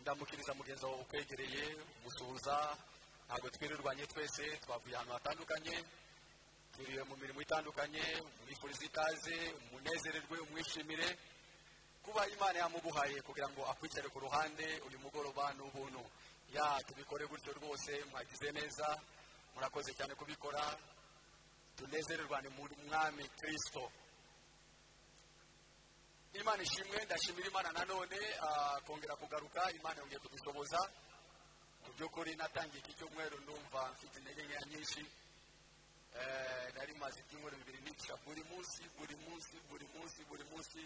utambukiriza mugenzi wawe ukwegereye gusuhuza ntabwo twirirwanye twese twavuye ahantu hatandukanye turiwe mu mirimo itandukanye mwifurize ikaze umunezererwe umwishimire kuba imana yamuguhaye kugira ngo akwicare ku ruhande uyu mugoroba ni ubuntu ya tubikore gutyo rwose mwagize neza murakoze cyane kubikora tunezererwane mu mwami kirisito imana ishimwe ndashimira imana nanone kongera kugaruka imana yongeye kudushoboza mu by'ukuri natangiye iki cyumweru ndumva mfite intege nkeya nyinshi nari maze ibyumweru bibiri nica buri munsi buri munsi buri munsi buri munsi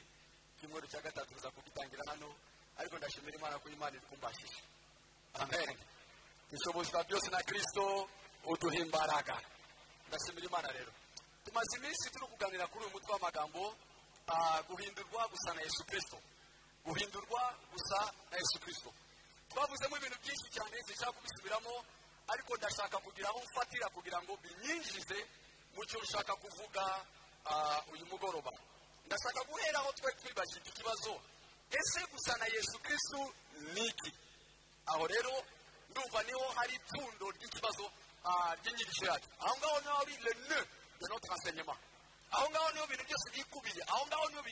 icyumweru cya gatatu tuza kugitangira hano ariko ndashimira imana ko imana iri kumbashije amen dushobozwa byose na kirisito uduhimbaraga ndashimira imana rero tumaze iminsi turi kuganira kuri uyu mutwe w'amagambo guhindurwa gusa na yesu kirisito guhindurwa gusa na yesu kirisito twavuzemo ibintu byinshi cyane zishaka kubisubiramo ariko ndashaka kugira aho mfatira kugira ngo binyinjize mu cyo ushaka kuvuga uyu mugoroba ndashaka guhera aho twari twibajije ikibazo ese gusa na yesu kirisito ni iki aho rero ndumva niho hari ipfundo ry'ikibazo ry'inyigisho yacu aho ngaho niho hari le ne de notre enseignement aho ngaho niho ibintu byose byikubiye aho ngaho niho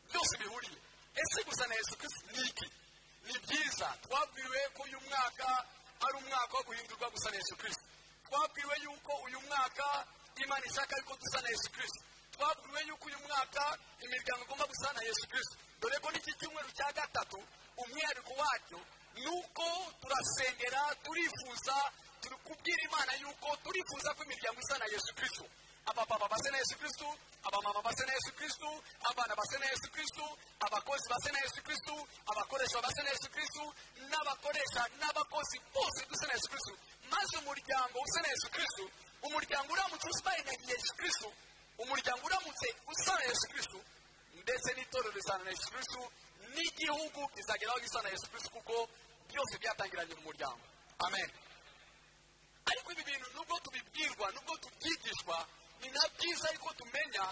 byose bihuriye ese gusa na yesu kirisito ni iki ni byiza twabwiwe ko uyu mwaka ari umwaka wo guhindurwa gusa na yesu kirisito twabwiwe yuko uyu mwaka imana ishaka yuko dusa na yesu kirisito twabwiwe yuko uyu mwaka imiryango igomba gusa na yesu kirisito dore ko n'iki cyumweru cya gatatu umwihariko wacyo ni uko turasengera turifuza turi kubwira imana yuko turifuza ko imiryango isa na yesu kirisito abapapa basa na yesu kirisito abamama basa na yesu kirisito abana basa na yesu kirisito abakozi basa na yesu kirisito abakoresha basa na yesu kirisito n'abakoresha n'abakozi bose dusa na yesu kirisito maze umuryango usa na yesu kirisito umuryango uramutse usibaye na yesu kirisito umuryango uramutse usa na yesu kirisito ndetse n'itorero risana na yesu kirisito n'igihugu kizageraho gisa na yesu kirisito kuko byose byatangiranye mu muryango amen ariko ibi bintu nubwo tubibwirwa nubwo tubyigishwa ni na byiza yuko tumenya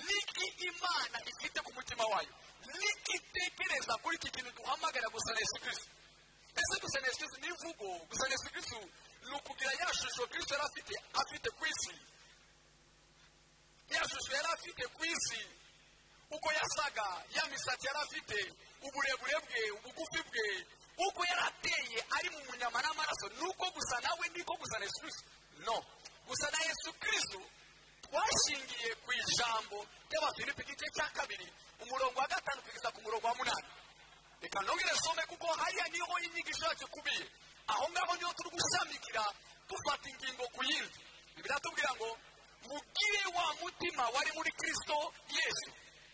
niki imana ifite ku mutima wayo niki itekereza kuri iki kintu duhamagara gusa na yesu kirisito ese gusa na yesu kirisito ni imvugo gusa na yesu kirisito ni ukugira ya shusho kirisito yari afite afite ku isi ya shusho yari afite ku isi uko yasaga ya misatsi yari afite uburebure bwe ubugufi bwe uko yari ateye ari mu munyama n'amaraso ni uko gusa nawe niko gusa na yesu kirisito no gusa na yesu kirisito twashingiye ku ijambo ry'abafilipi igice cya kabiri umurongo wa gatanu kugeza ku murongo wa munani reka ntongere some kuko hariya niho inyigisho yacu ikubiye aho ngaho niho turi gushamikira dufata ingingo ku yindi biratubwira ngo mugire wa mutima wari muri kirisito yesu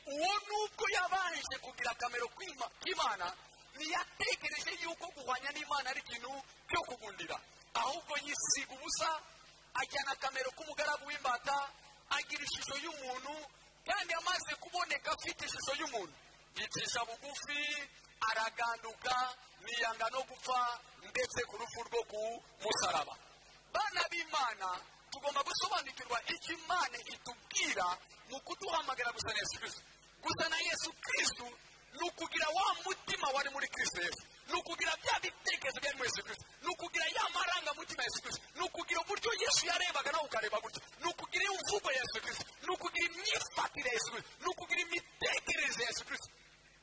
uwo nubwo yabanje kugira akamaro k'imana ntiyategereje yuko guhwanya n'imana ari ikintu cyo kugundira ahubwo yisiga ubusa ajyana akamero k'umugaragu w'imbata agira ishusho y'umuntu kandi amaze kuboneka afite ishusho y'umuntu yicisha bugufi araganduka ntiyanga no gupfa ndetse ku rupfu rwo ku musaraba bana b'imana tugomba gusobanukirwa icyo imana itubwira mu kuduhamagara gusa na yesu kirisito gusa na yesu kirisito ni ukugira wa mutima wari muri kirisito yesu ni ukugira bya bitekerezo byari muri yesu kirisito ni ukugira ya marangamutima yesu kirisito ni ukugira uburyo yesu yarebaga nawe ukareba gutya ni ukugira imvugo yesu kirisito ni ukugira imyifatire yesu kirisito ni ukugira imitekerereze yesu kirisito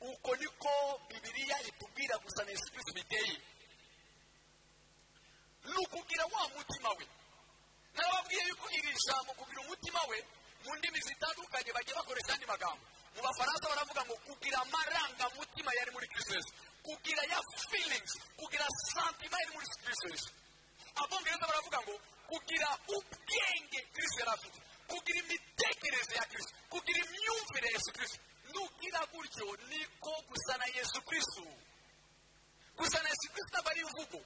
uko niko bibiliya itubwira gusa na yesu kirisito biteye ni ukugira wa mutima we nababwiye yuko iri jambo kugira umutima we mu ndimi zitandukanye bagiye bakoresha andi magambo mu bafaransa baravuga ngo kugira amarangamutima yari muri kirisito kugira ya feelings kugira santima yari muri kirisito abongereza baravuga ngo kugira ubwenge kirisito yari afite kugira imitekerereze ya kirisito kugira imyumvire ya yesu kirisito nugira gutyo niko gusa na yesu kirisito gusa na yesu kirisito aba ari imvugo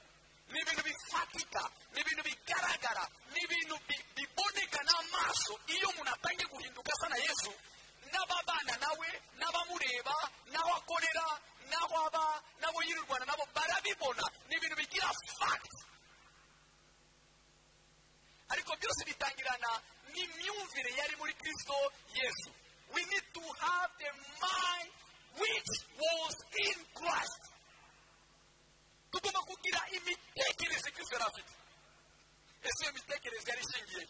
ni ibintu bifatika ni ibintu bigaragara ni ibintu biboneka n'amaso iyo umuntu atangiye guhinduka asa na yesu n'ababana nawe n'abamureba n'aho akorera n'aho aba n'abo yirirwana nabo barabibona ni ibintu bigira fagiti ariko byose bitangirana n'imyumvire yari muri kirisito yesu we need to have the mind which was in christ yari afite ese iyo mitekerereze yari ishingiye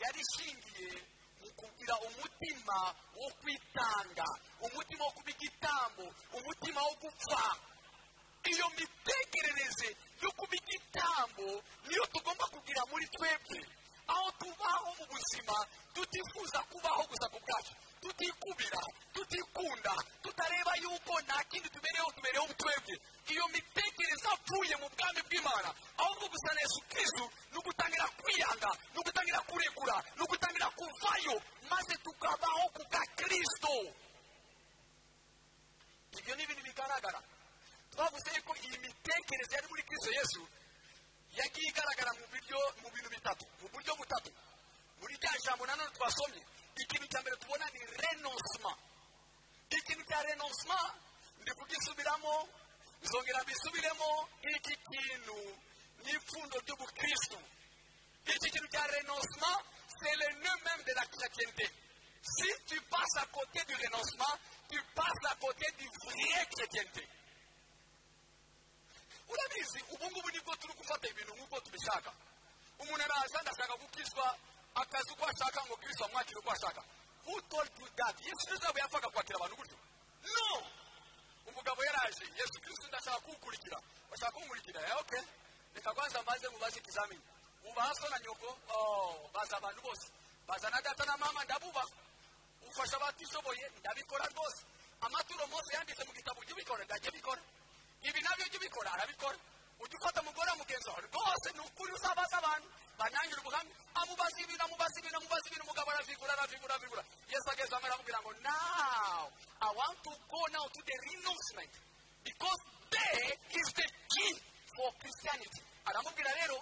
yari ishingiye mu kugira umutima wo kwitanga umutima wo kuba igitambo umutima wo gupfa iyo mitekerereze yo kuba igitambo niyo tugomba kugira muri twebwe aho tubaho mu buzima tutifuza kubaho gusa ku bwacu tutikubira tutikunda tutareba yuko nta kindi tubereho tubereho twebwe iyo mitekerereze apfuye mu bwami bw'imana ahubwo gusa na yesu kirisito ni ugutangira kwiyanga ni ugutangira kurekura ni ugutangira kuvayo maze tukabaho ku bwa kirisito ibyo ni ibintu bigaragara twavuze yuko iyi mitekerereze yari muri kirisito yesu yagiye igaragara mu buryo mu bintu bitatu mu buryo butatu muri rya jambo nanone twasomye ikintu cya mbere tubona ni renonsima ikintu cya renonsima ndi kugisubiramo nzongera mbisubiremo iki kintu ni ipfundo ry'ubukristo iki kintu cya renonsima c'est le nœud même de la chrétienté si tu passes à côté du renonsima tu passes à côté du vrai chrétienté urabizi ubu ngubu nibwo turi gufata ibintu nk'uko tubishaka umuntu araza ndashaka gukizwa akazi uko ashaka ngo kiriswa amwakire uko ashaka utori tu dati yesu kirisito yaba yapfaga kwakira abantu gutyo no umugabo yaraje yesu kirisito ndashaka kuwukurikira bashaka kuwukurikira ya oke reka kwanza mbanze mubaze ikizamini ubaha so na nyoko baza abantu bose baza na data na mama ndabubaha ufasha abatishoboye ndabikora rwose amaturo mose yanditse mu gitabo ujye ubikora ndajya bikora ibi nabyo byo ubikora arabikora ujya ufata umugore wamugenzi wawe rwose ni ukuri uzabaza abantu banangira ubuhamya amubaza ibintu amubaza ibintu amubaza ibintu umugabo aravigura aravigura aravigura yesu ageze aho aramubwira ngo now i want to go now to the renouncement because there is the key for christianity aramubwira rero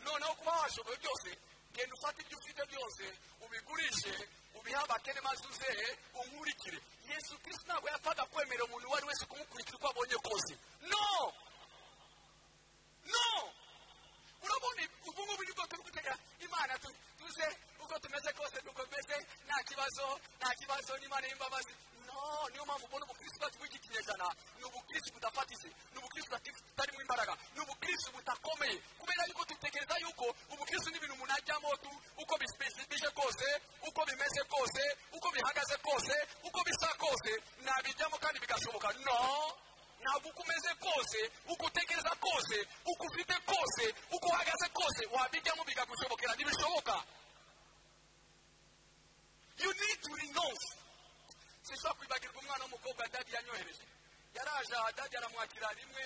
noneho kuba washoboye byose genda ufate ibyo ufite byose ubigurishe ubihe abakene maze uzehe unkurikire yesu kristo ntabwo yapfaga kwemerera umuntu uwo ari wese kumukurikira uko abonye kose no no urabona ubu ngubu nibwo turi gutegera imana tuze uko tumeze kose nuko tumeze nta kibazo nta kibazo n'imana y'imbabazi no niyo mpamvu ubona ubukristo bwacu bw'iki kinyejana ni ubukristo budafatitse ni ubukristo butarimo imbaraga ni ubukristo budakomeye kubera yuko dutekereza yuko ubukristo ni ibintu umuntu ajyamo tu uko bisipesifije kose uko bimeze kose uko bihagaze kose uko bisa kose nabijyamo kandi bigashoboka no ntabwo uko umeze kose uko utekereza kose uko ufite kose uko uhagaze kose wabijyamo bikagushobokera ntibishoboka you need to renounce sinshobora kwibagirwa umwana w'umukobwa dadi yanyohereje yaraje aha dadi aramwakira rimwe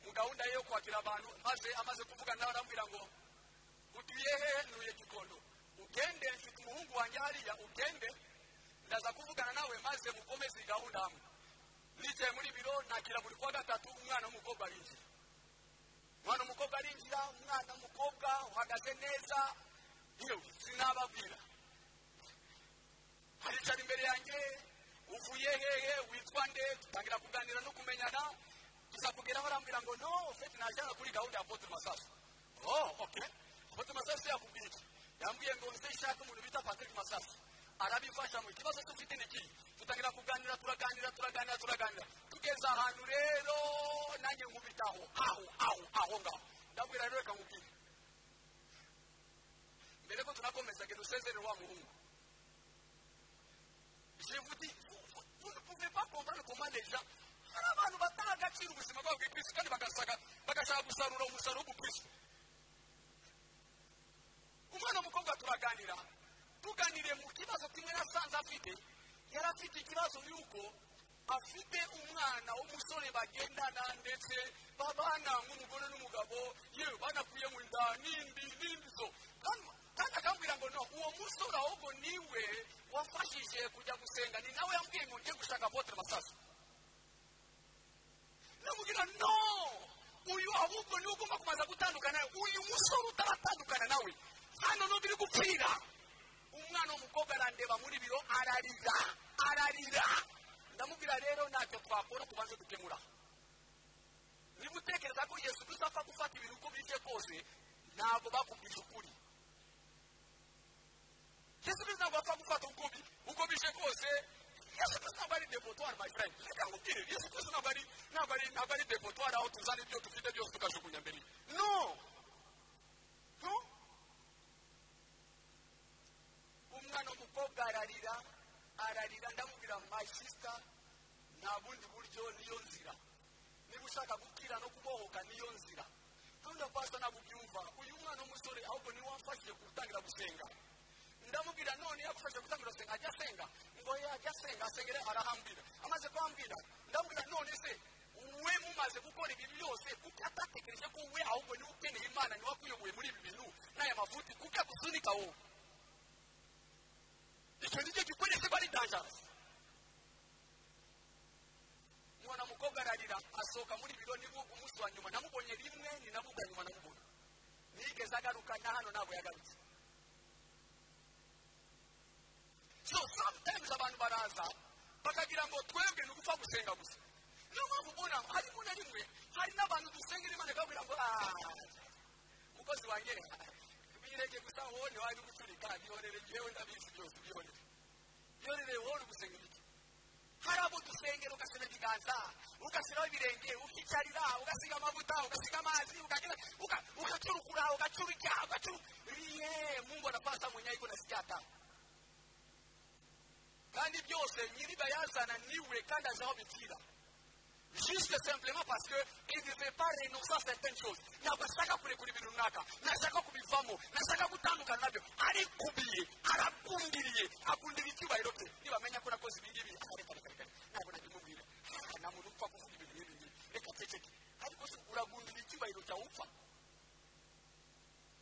mu gahunda ye yo kwakira abantu maze amaze kuvugana nawe arambwira ngo utuye he ntuye gikondo ugende mfite umuhungu wanjye hariya ugende ndaza kuvugana nawe maze mukomeze iyi gahunda hamwe nicaye muri biro nakira buri kwa gatatu umwana w'umukobwa arinjira umwana w'umukobwa arinjira umwana w'umukobwa uhagaze neza yewe sinababwira aricara imbere yanjye uvuye hehe witwa nde dutangira kuganira no kumenyana tuza kugeraho arambwira ngo no fete najyana kuri gahunda ya pote masasu oh ok pote masasu yakubwiye iki yambwiye ngo nze ishake umuntu bita patrick masasu arabifasha mu kibazo dufite ni iki dutangira kuganira turaganira turaganira turaganira tugeze ahantu rero nanjye nkubitaho aho aho aho ngaho ndabwira rero reka nkubwire mbere ko tunakomeza ngo dusezere wa muhungu je vous dis vous ne pouvez pas comprendre comment les gens hari abantu bataha agaciro ubuzima bwabo bw'ikirisi kandi bagashaka gusarura umusaruro w'ubukirisi umwana w'umukobwa turaganira tuganiriye mu kibazo kimwe yasanze afite yari afite ikibazo y'uko afite umwana w'umusore bagendana ndetse babana nk'umugore n'umugabo yewe banakuye mu nda n'indi n'indi zo kandi akambwira ngo no uwo musore ahubwo niwe wafashije kujya gusenga ni nawe yambwiye ngo njye gushaka votere masasu namubwira no uyu ahubwo niwe ugomba kubanza gutandukana uyu musore utaratandukana nawe hano n'undi uri gupfira umwana w'umukobwa arandeba muri biro ararira ararira ndamubwira rero ntacyo twakora tubanze dukemura niba utekereza ko yesu kirisito apfa gufata ibintu uko bije kose ntabwo bakubwije ukuri yesu kirisito ntabwo apfa gufata uko bije kose yesu kirisito ntabwo ari depotwari my friend reka nkubwire yesu kirisito ntabwo ari ntabwo ari ntabwo ari depotwari aho tuzana ibyo dufite byose tukajugunya mbere no ararira ararira ndamubwira my sister nta bundi buryo niyo nzira niba ushaka gukira no kubohoka niyo nzira kandi pasita ntabwo ubyumva uyu mwana w'umusore ahubwo niwe wamfashije gutangira gusenga ndamubwira none yagufashije gutangira gusenga ajya asenga ngo ye ajya asenga asengere arahambira amaze kuhambwira ndamubwira none se we mumaze gukora ibi byose kuko atatekereje ko we ahubwo niwe ukeneye imana niwe wakuyoboye muri ibi bintu n'aya mavuti kuko yagusunika wowe icyo ni cyo gikoresho bari dangerasi umwana mukobwa ararira asohoka muri biro niba umunsi wa nyuma namubonye rimwe ni nabwo ubwa nyuma namubona nigeze agaruka na hano ntabwo yagarutse so sometimes abantu baraza bakagira ngo twebwe ni ugupfa gusenga gusa niyo mpamvu ubona harimo na rimwe hari n'abantu dusengera imana ikabwira ngo aaa mukozi wanjye bireke gusa wowe ntiwajya ugucurika bihorere yewe ndabizi byose bihorere bihorere wowe uri gusenga ibiki hari abo dusengera ugashyira ibiganza ugashyiraho ibirenge ukicarira ugasiga amavuta ugasiga amazi ugacurukura ugacurika ugacururiye mungona pasa munyayiko na sicyata kandi byose nyiri bayazana niwe kandi azi aho bipfira juste simplement parce que il ne veut pas renoncer à certaines choses ntabwo ashaka kurekura ibintu runaka ntashaka kubivamo ntashaka gutandukana nabyo arikubiye arakundiriye akundira icyubahiro cye nibamenya ko nakoze ibi ngibi aha reka reka reka ntabwo nakimubwira nta muntu upfa kuvuga ibintu nk'ibi ngibi reka ceceke ariko se uragundira icyubahiro cyawe upfa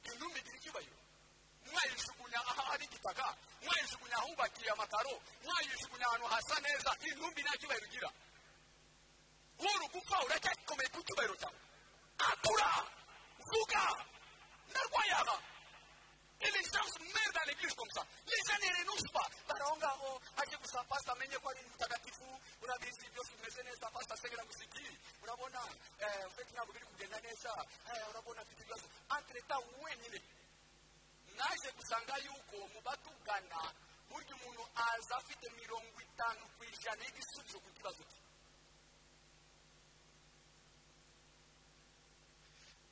intumbigira icyubahiro mwayijugunya ahari igitaka mwayijugunya ahubakiye amakaro mwayijugunya ahantu hasa neza intumbi nta cyubahiro ugira wowe gupfa uracyakomeye ku cyubahiro cyawe akura vuga ndarwaye aha Les gens se meurent dans l'église comme ça. Les gens ne renoncent pas. Baraongaho, aje kusapasta menye kwa ni mtakatifu, unabisi vyo sumesene sa pasta sengera kusikiri. Unabona eh ufeti na bugiri kugenda neza. Eh unabona vitu vyo. Entre ta uwe nyine. Naje kusanga yuko mubatugana buryo umuntu aza afite mirongo itanu ku ijana y'igisubizo ku kibazo cye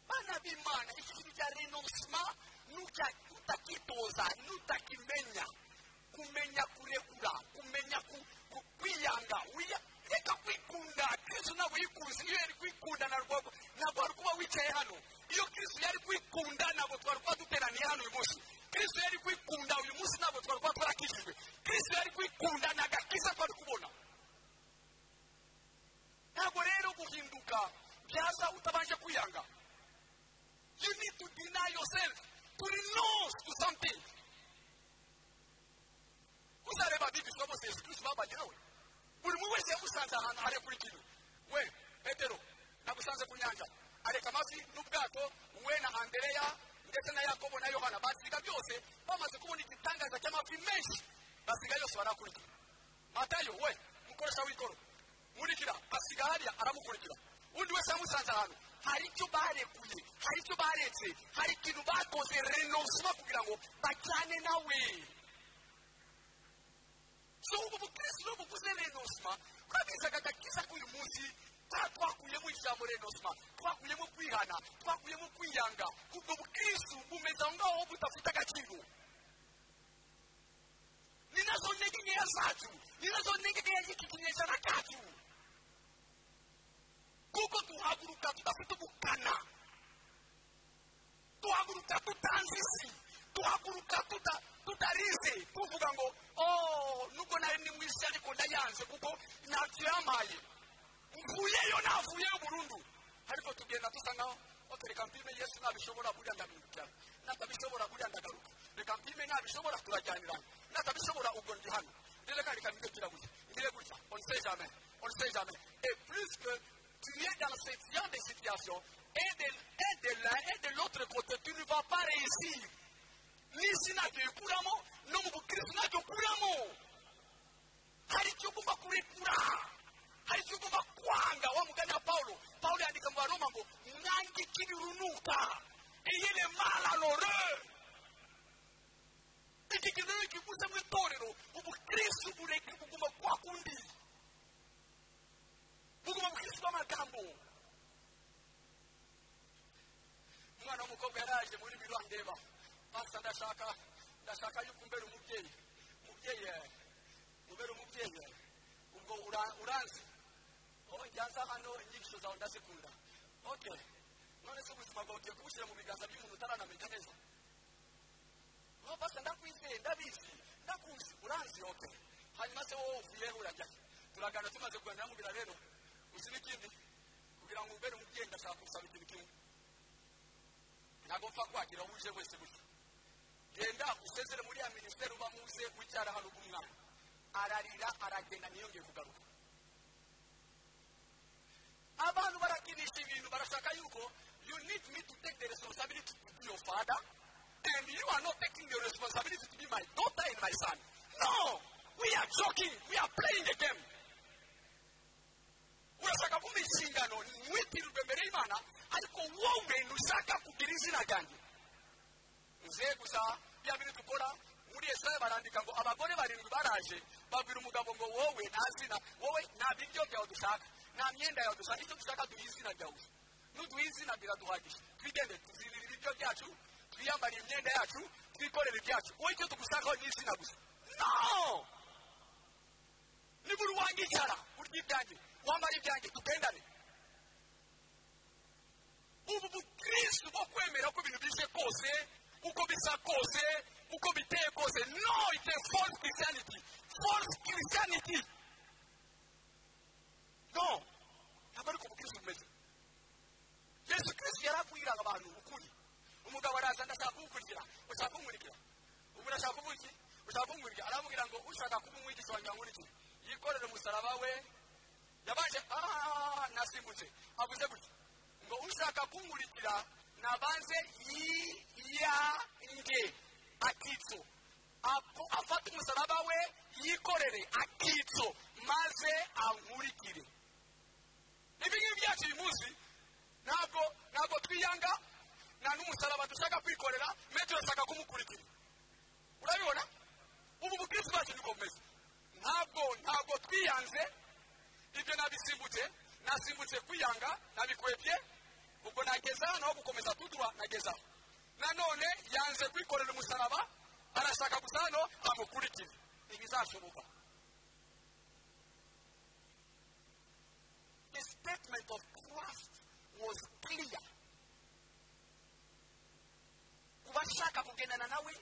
bana b'imana iki kintu cya renonsima nutakitoza nutakimenya kumenya kurekura kumenya kwiyanga reka kwikunda kristo ntabwo yikuzi iyo yari kwikunda ntabwo ari kuba wicaye hano iyo kristo yari kwikunda ntabwo twari kuba duteraniye hano uyu munsi kristo yari kwikunda uyu munsi ntabwo twari kuba twarakijijwe kristo yari kwikunda ni agakiza twari kubona ntabwo rero guhinduka byaza utabanje kwiyanga You need to deny yourself, to renounce to something. uzareba bibisha bose yesu kristo babagerawe buri muntu wese yamusanze ahantu arekura ikintu we petero nagusanze ku nyanja areka amafi n'ubwato we na andereya ndetse na yakobo na yohana basiga byose bamaze kubona igitangaza cy'amafi menshi basiga yose barakurikira matayo we mukoresha w'ikoro nkurikira asiga hariya aramukurikira undi wese yamusanze ahantu hari icyo barekuye hari icyo baretse hari ikintu bakoze renonsima kugira ngo bajyane nawe so ubu bukirisi n'ubu buze renonsima twabizaga agakiza k'uyu munsi twakuyemo ijambo renonsima twakuyemo kwihana twakuyemo kwiyanga ubwo bukirisi bumeze aho ngaho budafite agaciro ni nazo ntege nkeya zacu ni nazo ntege nkeya z'iki kinyejana cyacu kuko tuhaguruka tudafite ubukana tuhaguruka tutanze isi tuhaguruka tutarize tuvuga ngo nubwo nari ni mwiza ariko ndayanze kuko ntacyo yampaye mvuyeyo navuyeyo burundu ariko tugenda dusa nkaho reka mpime yesu ntabishobora buriya ndabimukira natabishobora buriya ndagaruka reka mpime ntabishobora turajyanirana natabishobora ubwo ndi hano reka reka nibyo gutya ngire gutya onse jame onse jame et plus que tu es dans ce genre de situation et de, et de l'un et de l'autre côté, tu ne vas pas réussir. Ni si nabyo bikuramo no mu bukirisitu nabyo ukuramo hari icyo ugomba kurekura hari icyo ugomba kwanga wa mugani wa pawulo pawulo yandika mu baroma ngo mwange ikibirunuka eyele mala lore iki kintu rero kivuze mu itorero ubukirisitu bureke kuguma kwa kundi buguma bukirisitu bw'amagambo umwana w'umukobwa yaraje muri biro andeba basa ndashaka ndashaka yuko umbera umubyeyi umubyeyi ubera umubyeyi ubwo uranzi aho njyaza hano inyigisho zawe ndazikunda oke none se ubuzima bwawe ugiye kubushyira mu biganza by'umuntu utaranamenya neza no basa ndakwizeye ndabizi ndakuzi uranzi oke hanyuma se wowe uvuye urajya turagana tumaze kuganira mubira rero uzi n'ikindi kugira ngo ubere umubyeyi ndashaka gusaba ikintu kimwe ntabwo mpfa kwakira aho uje wese gutya genda usezere muri ya minisiteri uba muze wicara hano umwana ararira aragenda ntiyongeye kugaruka abantu barakinisha ibintu barashaka yuko you need me to take the responsibility to be your father and you are not taking the responsibility to be my daughter and my son no we are joking we are playing the game urashaka kumva inshingano mwitirirwe mbere y'imana ariko wowe ntushaka kugira izina ryanjye uze gusa bya bintu dukora muri esitaye barandika ngo abagore barindwi baraje babwira umugabo ngo wowe nta zina wowe nta biryo byawe dushaka nta myenda yawe dushaka icyo dushaka duha izina ryawe gusa nuduha izina biraduhagije twigende tuzirira ibiryo byacu twiyambarire imyenda yacu twikorere ibyacu wowe icyo tugushakaho ni izina gusa no niba uri uwanjye icara urya ibyanjye wambara ibyanjye tugendane ubu bukristo bwo kwemera ko ibintu bije kose uko bisa kose uko biteye kose no it's a false christianity false christianity no ntabwo ariko ubukristo bumeze yesu kristo yari akwiriraga abantu ukuri umugabo araza ndashaka kugukurikira ushaka kumurikira ubu urashaka kuvuga iki ushaka kumurikira aramubwira ngo ushaka kuba umwigisha wanjye nkurikira yikorere umusaraba we yabanje aha nasimbutse avuze gutya ngo ushaka kunkurikira nabanze yiyange akitso afata umusaraba we yikorere akitso maze ankurikire ibi ngibi byacu uyu munsi ntabwo ntabwo twiyanga nta n'umusaraba dushaka kwikorera mbe turashaka kumukurikira urabibona ubu bukristo bwacu niko bumeze ntabwo ntabwo twiyanze ibyo nabisimbutse nasimbutse kwiyanga nabikwebye ubwo nageze hano aho gukomeza kuduha nageze aho nanone yanze kwikorera umusaraba arashaka gusa hano amukurikire ntibizashoboka the statement of christ was clear ku bashaka kugendana nawe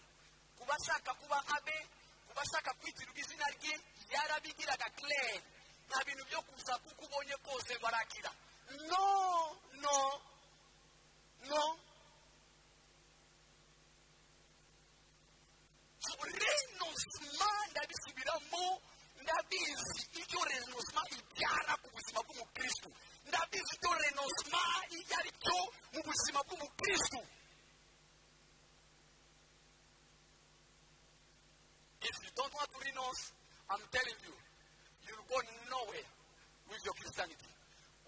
ku bashaka kuba abe ku bashaka kwitirirwa izina rye yarabigiraga claire nta bintu byo kuza kuko ubonye kose barakira no no no renosima ndabisubiramo ndabizi icyo renosima ibyara ku buzima bw'umukristu ndabizi icyo renosima iyo ari cyo mu buzima bw'umukristu if you don't want to renounce i'm telling you you'll go nowhere with your christianity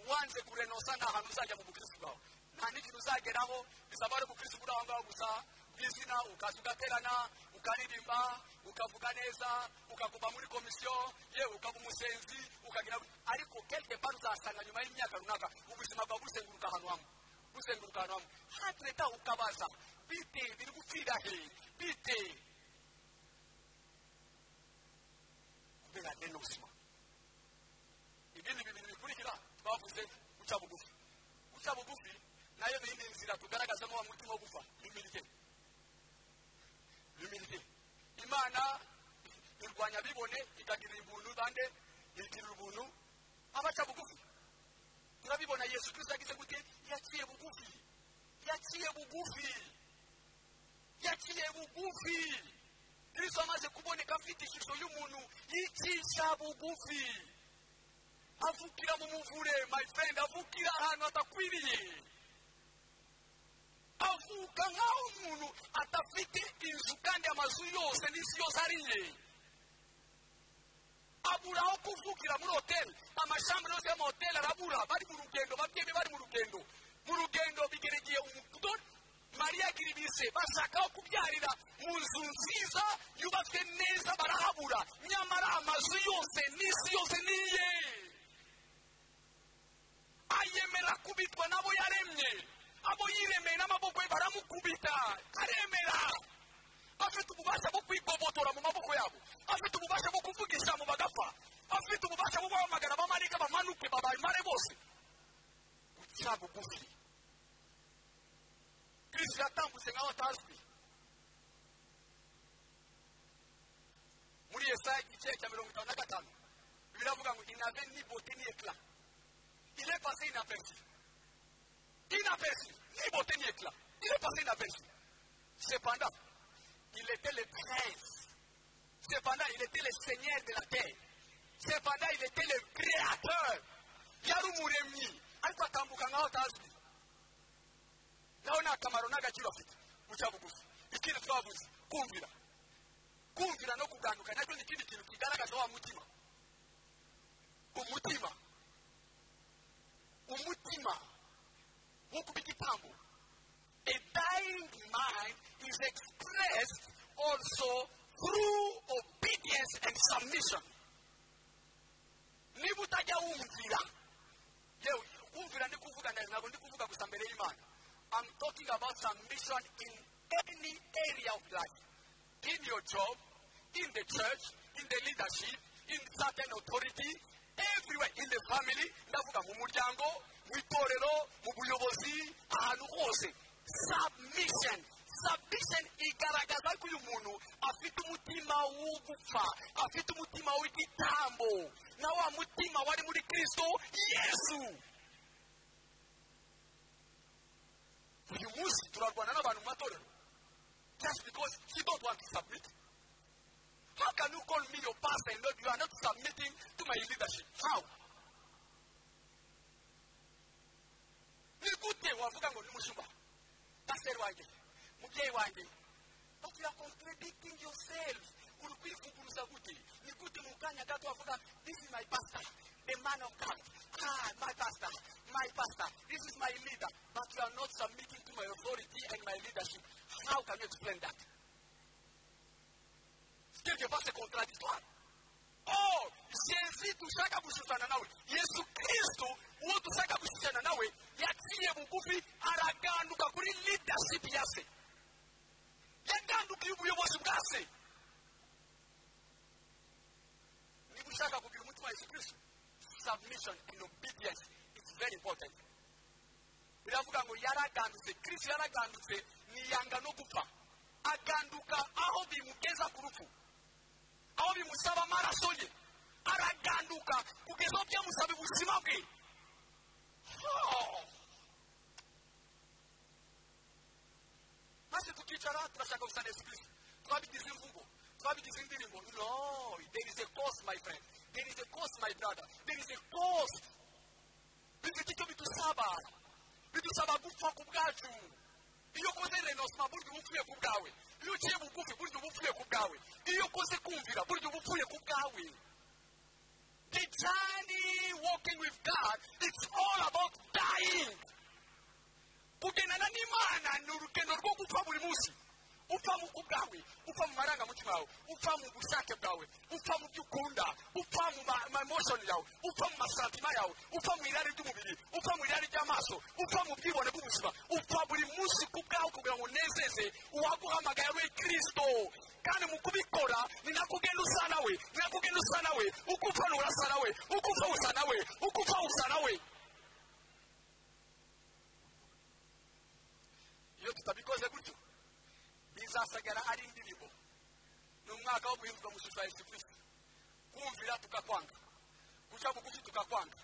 wanze kurenosa nta hantu uzajya mu bukristo bwawe nta n'ikintu uzageraho bisaba ari ubukristo buri aho ngaho gusa bw'izina ukaza ugaterana ukaririmba ukavuga neza ukaguma muri komisiyo yewe ukaba umusenzi ukagira ariko kelke pari uzasanga nyuma y'imyaka runaka ubuzima bwawe buzenguruka ahantu hamwe buzenguruka ahantu hamwe hatreta ukabaza bite biri gupfira he bite kubera renozima ibindi bintu bikurikira twavuze guca bugufi guca bugufi nayo ni indi nzira tugaragazamo wa mutima wo gupfa imirye imirye imana irwanya bibone ikagira ubuntu bande igira ubuntu abaca bugufi turabibona yesu kirisita yagize gute yaciye bugufi yaciye bugufi yaciye bugufi kirisita amaze kuboneka afite ishusho y'umuntu yicisha bugufi avukira mu muvure my friend avukira ahantu hadakwiriye avuka nk'aho umuntu adafite inzu kandi amazu yose n'isi yose ariye abura aho kuvukira muri hoteli amashami yose y'amahoteli arabura bari mu rugendo babyeyi bari mu rugendo mu rugendo bigeregeye umudori mariya giribise bashaka aho kubyarira mu nzu nziza yubatswe neza barahabura nyamara amazu yose n'isi yose niye ayemera kubitwa n'abo yaremye abo yiremeye n'amaboko ye baramukubita aremera afite ububasha bwo kwigobotora mu maboko yabo afite ububasha bwo kuvuga ijambo bagapfa afite ububasha bwo guhamagara abamarayika bamanuke babamare bose guca bugufi kristo yatambutse nk'aho atazwi muri yesaya igice cya mirongo itanu na gatanu biravuga ngo inave ni bote ni ekla ile pase inapersi inapersi ni bote ni ekla ile pase inapersi cependant il était le prince cependant il était le seigneur de la terre cependant il était le créateur yari umuremyi ariko atambuka nk'aho atazwi nawe ni akamaro n'agaciro afite guca bugufi ikindi twavuze kumvira kumvira no kuganduka nacyo ni ikindi kintu kigaragaza wa mutima umutima umutima wo kuba igitambo a dying mind is expressed also through obedience and submission niba utajya wumvira yewe wumvira ndi kuvuga ndazi ntabwo ndi kuvuga gusa mbere y'imana I'm talking about submission in any area of life in your job, in the church, in the leadership, in certain authority, everywhere in the family, ndavuga mu muryango, mu itorero, mu buyobozi, ahantu hose. Submission. Submission igaragaza ko uyu muntu afite umutima wo gupfa, afite umutima w'igitambo, na wa mutima wari muri Kristo Yesu. Uyu munsi turarwana n'abantu mu matorero. just because you don't want to submit? How can you call me your pastor and not you are not submitting to my leadership? How? ni gute wavuga ngo ni mushumba pasiteri wanjye mubyeyi wanjye but you are contradicting yourself uri kwivuguruza gute ni gute mu kanya gato wavuga this is my pastor the man of god ah my pastor my pastor this is my leader but you are not submitting to my authority and my leadership how can you explain that quelquefois c'est contradictoire oh jésus dushaka gushushana nawe yesu kristo uwo dushaka gushushana nawe yaciye bugufi araganduka kuri leadership ya se yagandukiye ubuyobozi bwa se niba ushaka kugira umutima wa yesu kristo submission and obedience is very important biravuga ngo yaragandutse kristo yaragandutse niyanga no gupfa aganduka aho bimugeza ku rupfu aho bimusaba amaraso ye araganduka kugeza aho byamusaba ubuzima bwe Oh! maze tukicara turashaka gusa na yesu kristo twabigize imvugo twabigize indirimbo no there is a cost my friend there is a cost my brother there is a cost bifite icyo bidusaba bidusaba gupfa ku bwacu iyo ukoze renosima burya uba upfuye ku bwawe iyo uciye bugufi burya uba upfuye ku bwawe iyo ukoze kumvira burya uba upfuye ku bwawe the journey walking with god it's all about dying kugendana n'imana ni urugendo rwo gupfa buri munsi upfa mu bwawe upfa mu marangamutima yawe upfa mu bushake bwawe upfa mu byo ukunda upfa mu mamoshoni yawe upfa mu masantima yawe upfa mu irari ry'umubiri upfa mu irari ry'amaso upfa mu bwibone bw'ubuzima upfa buri munsi ku bwawe kugira ngo unezeze uwaguhamagaye we kirisito kandi mu kubikora ni nako ugenda usa nawe ni nako ugenda usa nawe uko upfa nturasa nawe uko upfa usa nawe uko upfa usa nawe iyo tutabikoze gutyo bizasagara ari indirimbo ni umwaka wo guhindurwa mu shusho ya yesu kirisito kumvira tukakwanga guca bugufi tukakwanga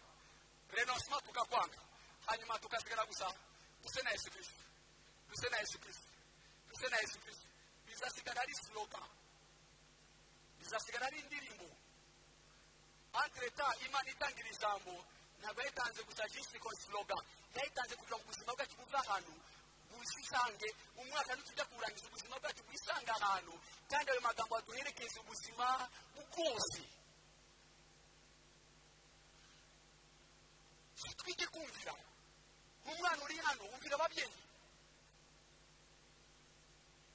renosima tukakwanga hanyuma tukasigara gusa duse na yesu kirisito duse na yesu kirisito duse na yesu kirisito bizasigara ari siloga bizasigara ari indirimbo antreta imana itangira ijambo ntabwo yayitanze gusa jisiti konsloga yayitanze kugira ngo ubuzima bwacu buve ahantu bwisange umwaka ntitujya kurangiza ubuzima bwacu bwisanga ahantu kandi ayo magambo aduherekeza ubuzima bwose twige kumvira umwana uri hano wumvira ababyeyi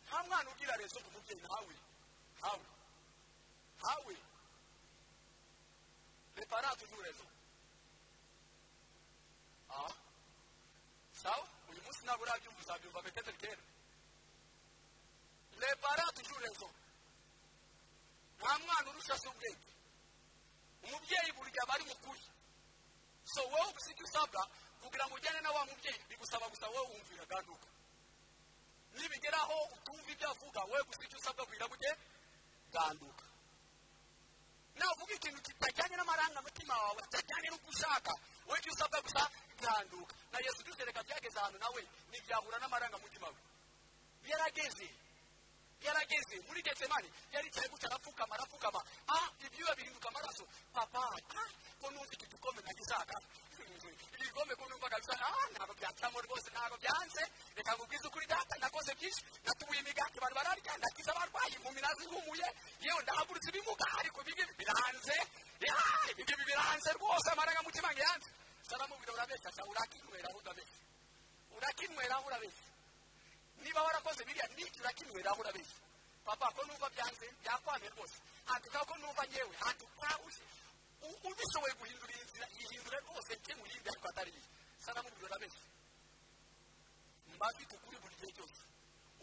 nta mwana ugira rezo ku mubyeyi ntawe ntawe ntawe reparate ni rezo aha sawa uyu munsi ntabwo urabyumva uzabyumva beteteri kera les parents toujours raison nta mwana urusha se ubwenge umubyeyi burya aba ari mukuri so wowe uba uzi ibyo usabwa kugira ngo ujyane na wa mubyeyi bigusaba gusa wowe wumvira ganduka nibigeraho utumva ibyo avuga wowe gusa icyo usabwa kugira ngo ujye ganduka navuga ikintu kitajyanye n'amarangamutima wawe kitajyanye n'uko ushaka wowe icyo usabwa gusa ganduka na yesu dusereka byageze ahantu nawe ntibyahura n'amarangamutima we yarageze yarageze muri getsemani yaricaye gutya arapfukama arapfukama ah ibyuya bihinduka amaraso papa ah ko numva iki gikombe ntagisakara iki gikombe ko numva kabisa ah ntabwo byacamo rwose ntabwo byanze reka nkubwize ukuri data nakoze byinshi natubuye imigati bari bararya ndakiza abarwayi impumi nazihumuye yewe ndahagurutse ibimuga ariko ibi ngibi biranze ah ibi ngibi biranze rwose amarangamutima ngo yanze saramubwira urabeshya sa urakinyweraho urabeshya urakinyweraho urabeshya niba warakoze biriya n'iki urakinyweraho urabeshya papa ko numva byanze byakwamye rwose handuka ko numva nyewe handuka ubishoboye guhindura iyi nzira ihindure rwose njye mu yindi ariko atari iyi saramubwira urabeshya mba mfite ukuri buri gihe cyose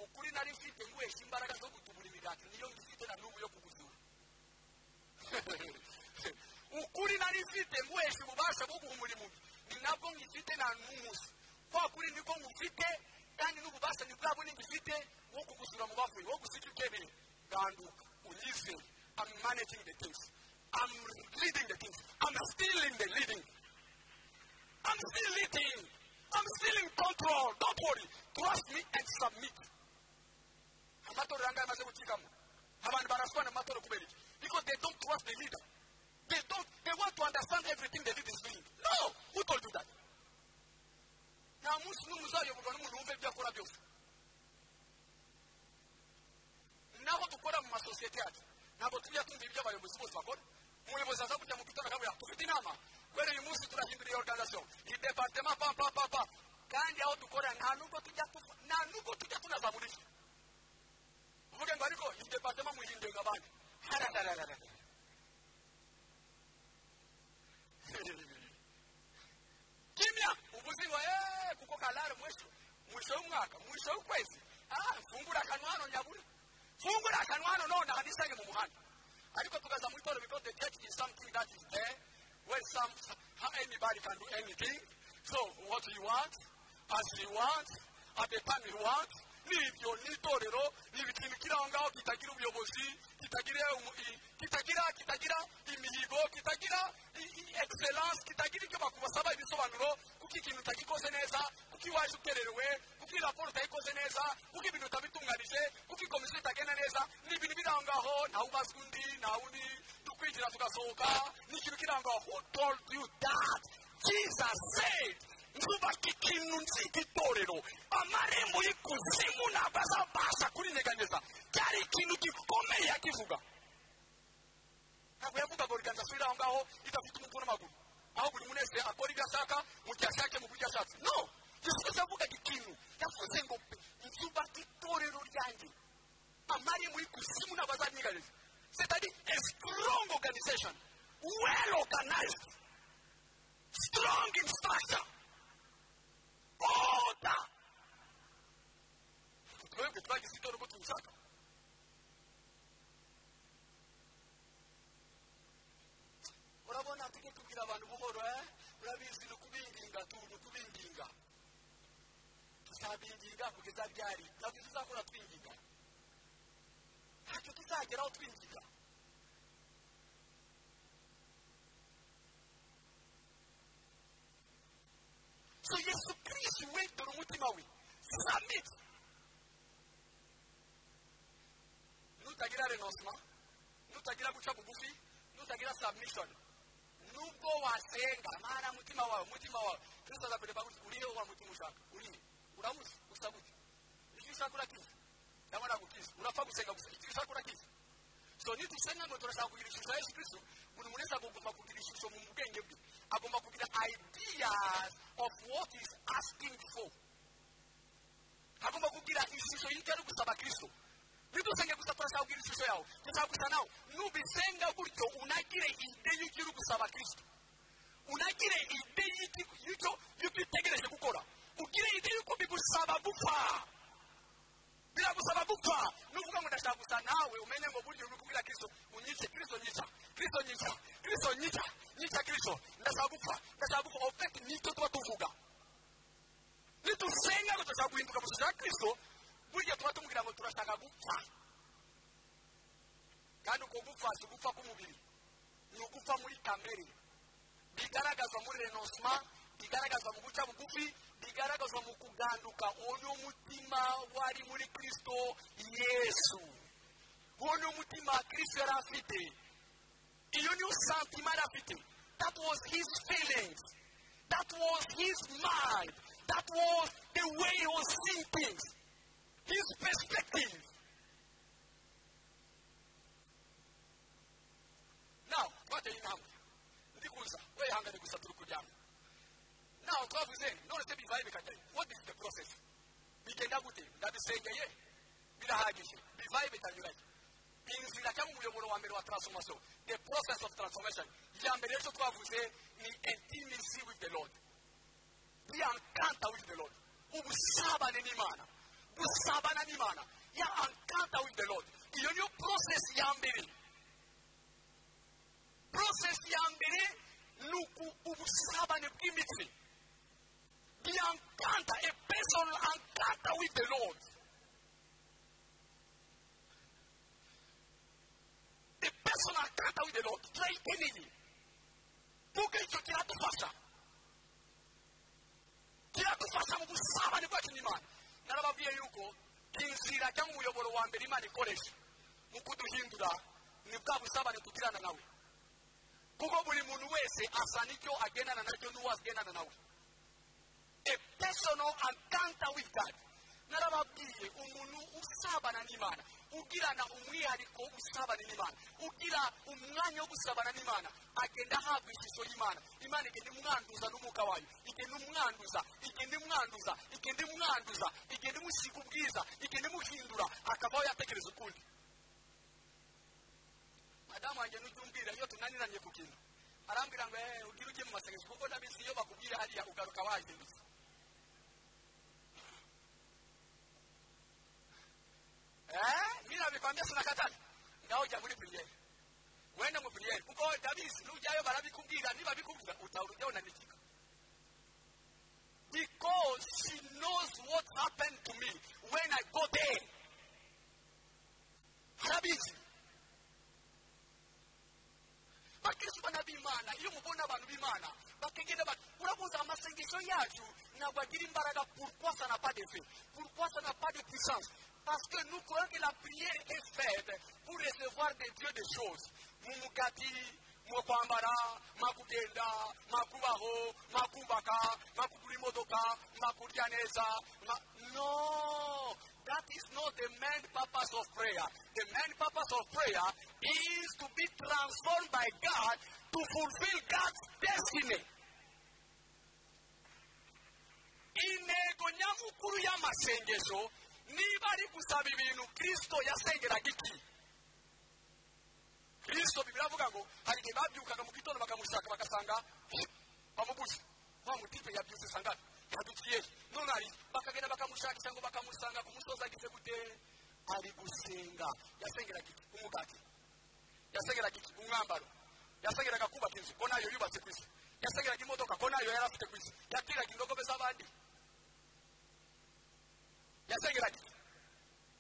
ukuri nari mfite nguhesha imbaraga zo gutubura imigati niyo mfite na n'ubu yo kugusura ukuri nari mfite nguhesha ububasha bwo guhumura impumyi ni nabwo ngifite na n'umunsi kwa kuri niko ngufite kandi n'ububasha ni bwabo nigifite wo kugusura mu bavuye wo gusiga ibyemewe ganduka unyizere I'm managing the things I'm leading the things I'm still in the leading I'm still leading I'm still in control don't worry trust me and submit amatora urangaya amaze gukikamo abantu baraswa amatora kubera iki because they don't trust the leader they don't they want to understand everything the leader is doing no who told you that nta munsi n'umwe uzayoborwa n'umuntu wumva ibyo akora byose naho dukora mu masosiyete yacu ntabwo tujya tumva ibyo abayobozi bose bakora umuyobozi aza kujya mu gitondo akavuga dufite inama kubera uyu munsi turahindura iyo organizasiyo iyi departema pa pa pa pa kandi aho dukorera nta nubwo tujya nta nubwo tujya tunazamura ibyo uvuge ngo ariko iyi departema muhinduye ngo abandi hararararara kimya ubuziwa eee kuko kalari mwisho mwisho w'umwaka mwisho w'ukwezi ah fungura akanwa hano nyabura fungura akanwa hano none hanisange mu muhanda ariko tukaza muri toro because the church is something that is there where some anybody can do anything so what you want as you want at the time you want nibyo n'itorero ni ikintu kiri aho ngaho kitagira ubuyobozi kitagira umu- kitagira kitagira imihigo kitagira i- i- excellence kitagira ibyo bakubasaba ibisobanuro kuko ikintu utagikoze neza kuko iwaje utererewe kuko iyi raporo utayikoze neza kuko ibintu utabitunganije kuko ikomisiyo itagenda neza ni ibintu biri aho ngaho ntawe ubaza undi ntawe undi dukwigira tugasohoka ni ikintu kiri aho ngaho who told you that jesus said nkubaka ikintu nziga itorero amarembo y'ikuzimu ntabwo azabasha kurinyeganyeza cyari ikintu gikomeye yakivuga ntabwo yavugaga organizasiyo iri aho ngaho idafite umutwe n'amaguru aho buri muntu wese akora ibyo ashaka mu gihe ashake mu buryo ashatse no yesu yavugaga ikintu yavuze ngo nzubaka itorero ryanjye amarembo y'ikuzimu ntabwo azanyigareza cetadi a strong organization well organized strong in structure order twebwe twagize itora uko tubishaka urabona tujye tubwira abantu buhoro eh? urabizi ni ukubinginga turi ukubinginga tuzabinginga kugeza byari ntabwo tuzakora twinginga ntacyo tuzageraho twinginga So Yesu Kristo wendera umutima we submit nutagira renoncement nutagira guca bugufi nutagira submission nubwo wasenga mara mutima wawe mutima wawe kristo azakwereka guti uriye wa mutima ushaka uriye uramuzi usa gute icyo ushaka urakiza cyangwa nagukiza urapfa gusenga gusa icyo ushaka urakiza so nidusenga ngo turashaka kugira ishusho ya yesu kristo buri muntu wese agomba kugira ishusho mu bwenge bwe agomba kugira ideas of what is asking for agomba kugira ishusho y'icyo ari gusaba kristo nidusenge gusa turashaka kugira ishusho yawe turashaka gusa nawe nubisenga gutyo unagire ide y'icyo uri gusaba kristo unagire ide y'icyo- y'icyo y'ibyo utegereje gukora ugire ide y'uko bigusaba gupfa biramusaba gupfa ni ukuvuga ngo ndashaka gusa nawe umenye ngo burya uri kubwira kirisito unyice kirisito nyica kirisito nyica kirisito nyica nyica kirisito ndashaka gupfa ndashaka gupfa ofeti nicyo tuba tuvuga nidusenga ngo turashaka guhinduka mu ya kirisito burya tuba tumubwira ngo turashaka gupfa kandi uko gupfa si ugupfa k'umubiri ni ugupfa muri kamere bigaragazwa muri renosima bigaragazwa mu guca bugufi bigaragazwa mu kuganduka uno mutima wari muri kirisito yesu uno mutima kirisito yari afite iyo niyo santima yari afite that was his feelings that was his mind that was the way he was thinking his perspective nawe twateye intambwe ndi kuza wehangane gusa turi kuryama nawe twavuze none se bizaye bikajyayo what is the process bigenda gute ndabisengeye birahagije bivaye bitanyuranye inzira cyangwa umuyoboro wa mbere wa transformation the process of transformation iya mbere y'icyo twavuze ni intimacy with the lord ya encanta with the lord ubusabane n'imana gusabana n'imana ya encanta with the lord iyo niyo process ya mbere process ya mbere ni uku ubusabane bw'imitsi the encanta a personal encanta with the lord a personal encanta with the lord turayiteneye kuko icyo kiradufasha kiradufasha mu gusabane bwacu n'imana narababwiye yuko inzira cyangwa umuyoboro wa mbere imana ikoresha mu kuduhindura ni bwa busabane tugirana nawe kuko buri muntu wese asa n'icyo agendana nacyo n'uwo agendana nawe a personal encounter with God narababwiye umuntu usabana n'imana ugirana umwihariko wo gusabana n'imana ugira umwanya wo gusabana n'imana agenda ahabwa ishusho y'imana imana igenda imwanduza n'umwuka wayo igenda imwanduza igenda imwanduza igenda imwanduza igenda imusiga ubwiza igenda imuhindura akabaho yatekereza ukundi madamu wanjye nujya umbwira iyo tunaniranye ku kintu arambwira ngo eee ugire ujye mu masengesho kuko ndabizi iyo bakubwira hariya ugaruka wahindutse eee nirabikwambia sinakatana ngaho jya muri piriyeri wenda mu piriyeri kuko ndabizi nujyayo barabikubwira nibabikubwira utahura ujyaho unanikika because she knows what happened to me when I go there harabizi bakristo bana b'imana iyo mubona abantu b'imana bakagenda bati urabuze amasengesho yacu ntabwo agira imbaraga pourquoi ça n'a pas d'effet pourquoi ça n'a pas de puissance parce que nous croyons que la prière est faite pour recevoir de dieu des choses mu mugati mu kwambara makugenda makubaho makubaka makugura imodoka makurya neza ma- no that is not the main purpose of prayer. The main purpose of prayer is to be transformed by God to fulfill God's destiny. intego nyamukuru y'amasengesho niba ari gusaba ibintu kirisito yasengeraga iki kristo bibiri avuga ngo hari igihe babyukaga mu gitondo bakamushaka bagasanga bamubuze wa mutipe yabyutse sangana yadukiye none hari bakagenda bakamushakisha ngo bakamusanga ku musozi agize gute ari gusenga yasengeraga iki umugati yasengeraga iki umwambaro yasengeraga kubaka inzu ko nayo yubatse ku isi yasengeraga imodoka ko nayo yari afite ku isi yatiraga indogobe z'abandi yasengeraga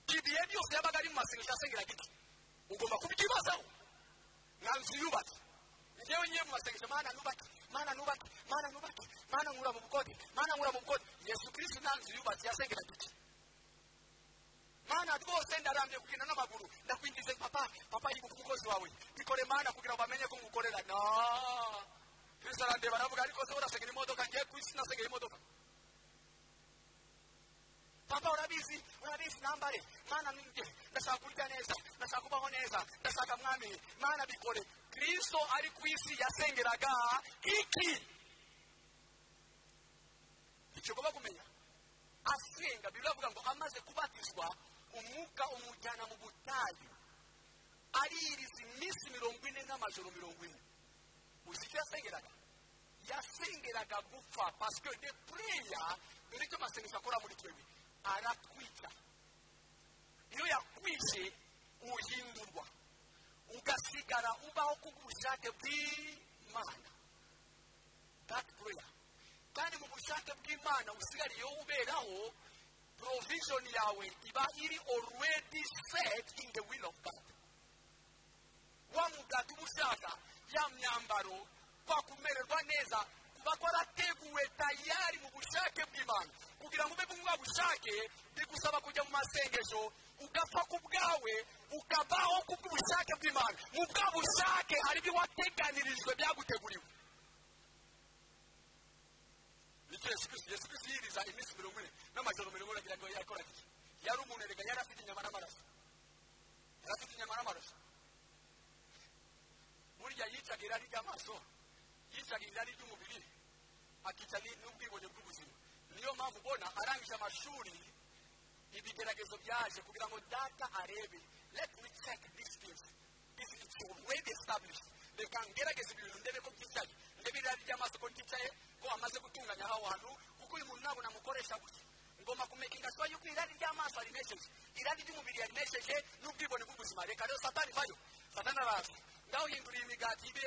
iki ibihe byose yabaga ari mu masengesho yasengeraga iki ugomba kubyibazaho nta nzu yubatse njyewe ngiye mu masengesho mana nubake mana nubake mana nubake mana nkura mu bukode mana nkura mu bukode yesu kirisiti nta nzu yubatse yasengeraga iki mana rwose ndarambye kugenda n'amaguru ndakwinjize papa papa yibuka umukozi wawe bikore mana kugira ngo bamenye ko ngukorera no kirisiti arandeba aravuga ariko se urasengera imodoka ngiye ku isi nasengera imodoka papa urabizi urabizi nambare mana ninjye ndashaka kurya neza ndashaka kubaho neza ndashaka mwami mana bikore kristo ari ku isi yasengeraga iki icyo ugomba kumenya asenga bibiri avuga ngo amaze kubatizwa umwuka umujyana mu butayu aririza iminsi mirongo ine n'amajoro mirongo ine uzi icyo yasengeraga yasengeraga gupfa pasike de pureya dore icyo amasengesho akora muri twebwe aratwica iyo yakwije uhindurwa ugasigara ubaho kubw'ubushake bw'imana that prayer kandi mu bushake bw'imana usigariyeho uberaho provision yawe iba iri already set in the will of god wa mugati uba ushaka ya myambaro kwa kumererwa neza kuba kwarateguwe tayari mu bushake bw'imana kugira ngo ube muri bwa bushake bigusaba kujya mu masengesho ugapfa ku bwawe ukabaho ku bw'ubushake bw'imana mu bwa bushake hari ibyo wateganirijwe byaguteguriwe bityo yesu kirisi yesu kirisi yiriza iminsi mirongo ine n'amajoro mirongo ine agira ngo yakoraga iki yari umuntu erega yari afite inyama n'amaraso yari afite inyama n'amaraso burya yicaga irari ry'amaso yicaga irari ry'umubiri akica ni- n'ubwibone bw'ubuzima niyo mpamvu ubona arangije amashuri ibigeragezo byaje kugira ngo data arebe let me check these things this is already established reka ngerageze ibintu ndebe ko byicaye ndebe irari ry'amaso ko ryicaye ko amaze gutunganya aho hantu kuko uyu muntu ntabwo namukoresha gutya ngomba kumekinga sura yuko irari ry'amaso arimesheje irari ry'umubiri yarimesheje n'ubwibone bw'ubuzima reka rero satani vayo satani araza ngaho hinduriye imigati ibe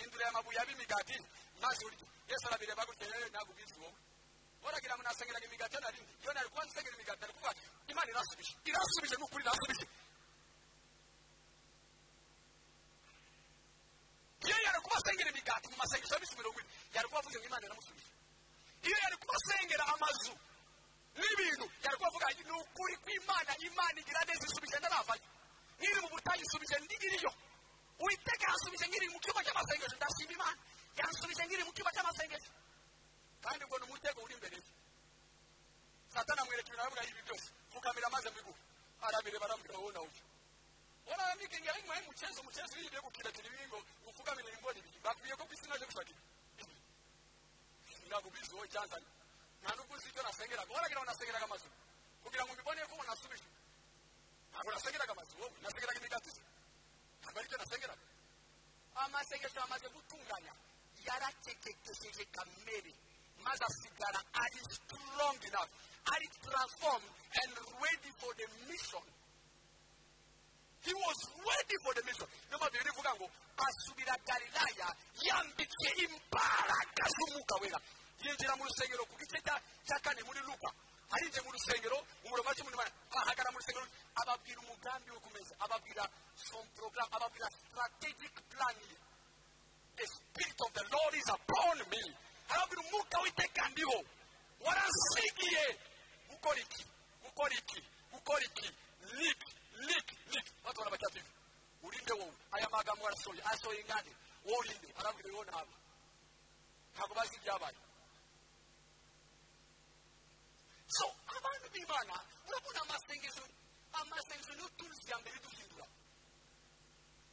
hinduriye amabuye abe imigati maze urye yesu arabireba gutya rero ntabwo ubizi wowe waragira ngo nasengeraga imigati yo narindi iyo nari kuba nsengera imigati nari kuvuga imana irasubije irasubije ni ukuri irasubije iyo yari kubasengera imigati mu masengesho ya minsi mirongo ine yari kubavuze ngo imana iramusubije iyo yari kubasengera amazu n'ibintu yari kubavuga ngo ni ukuri kw'imana imana igira neza isubije ndaravayo nkiri mu butayu isubije ndigiriyo uwiteka yansubije nkiri mu cyumba cy'amasengesho ndashima imana yansubije nkiri mu cyumba cy'amasengesho kandi ubwo ni umutego uri imbere ye satana amwereka ibintu aravuga ibi byose fukamira amaze mbiguhe arabireba arambwira wowe nawe ujya oramikingi ariko mwari mucyezo mucyezo iyo ugiye gukiratira ibingo upfukamira ibigori bibiri bakubwiye ko ku isi naje gushaka ibi ntabwo ubizi wowe cyanzanye nta nubwo uzi ibyo nasengeraga waragira ngo nasengeraga amazu kugira ngo mbibone ko umuntu asubije ntabwo nasengeraga amazu wowe nasengeraga imigati se ntabwo aribyo nasengeraga amasengesho yamaze gutunganya yarakekekesheje kamere maze asigara ari strong enough ari transformed and ready for the mission he was ready for the mission niyo mpamvu bibiri ivuga ngo asubira galilaya yambitse imbaraga z'umwuka wera yinjira mu rusengero ku gice cya cya kane muri luka arinjiye mu rusengero umurongo wa cumi n'umunani ahagara mu rusengero ababwira umugambi wo kumeza ababwira some program ababwira strategic plan ye the spirit of the lord is upon me arabwira umwuka w'iteka ndiho waransigiye gukora iki gukora iki gukora iki niki niki niki batubona bacyatuye urinde wowe aya magambo arasohoye asohoye ingane wowe urinde arabwira wowe ntabwo ntabwo bazi ibyabaye so abantu b'imana urabona amasengesho amasengesho niyo turuzi ya mbere duhindura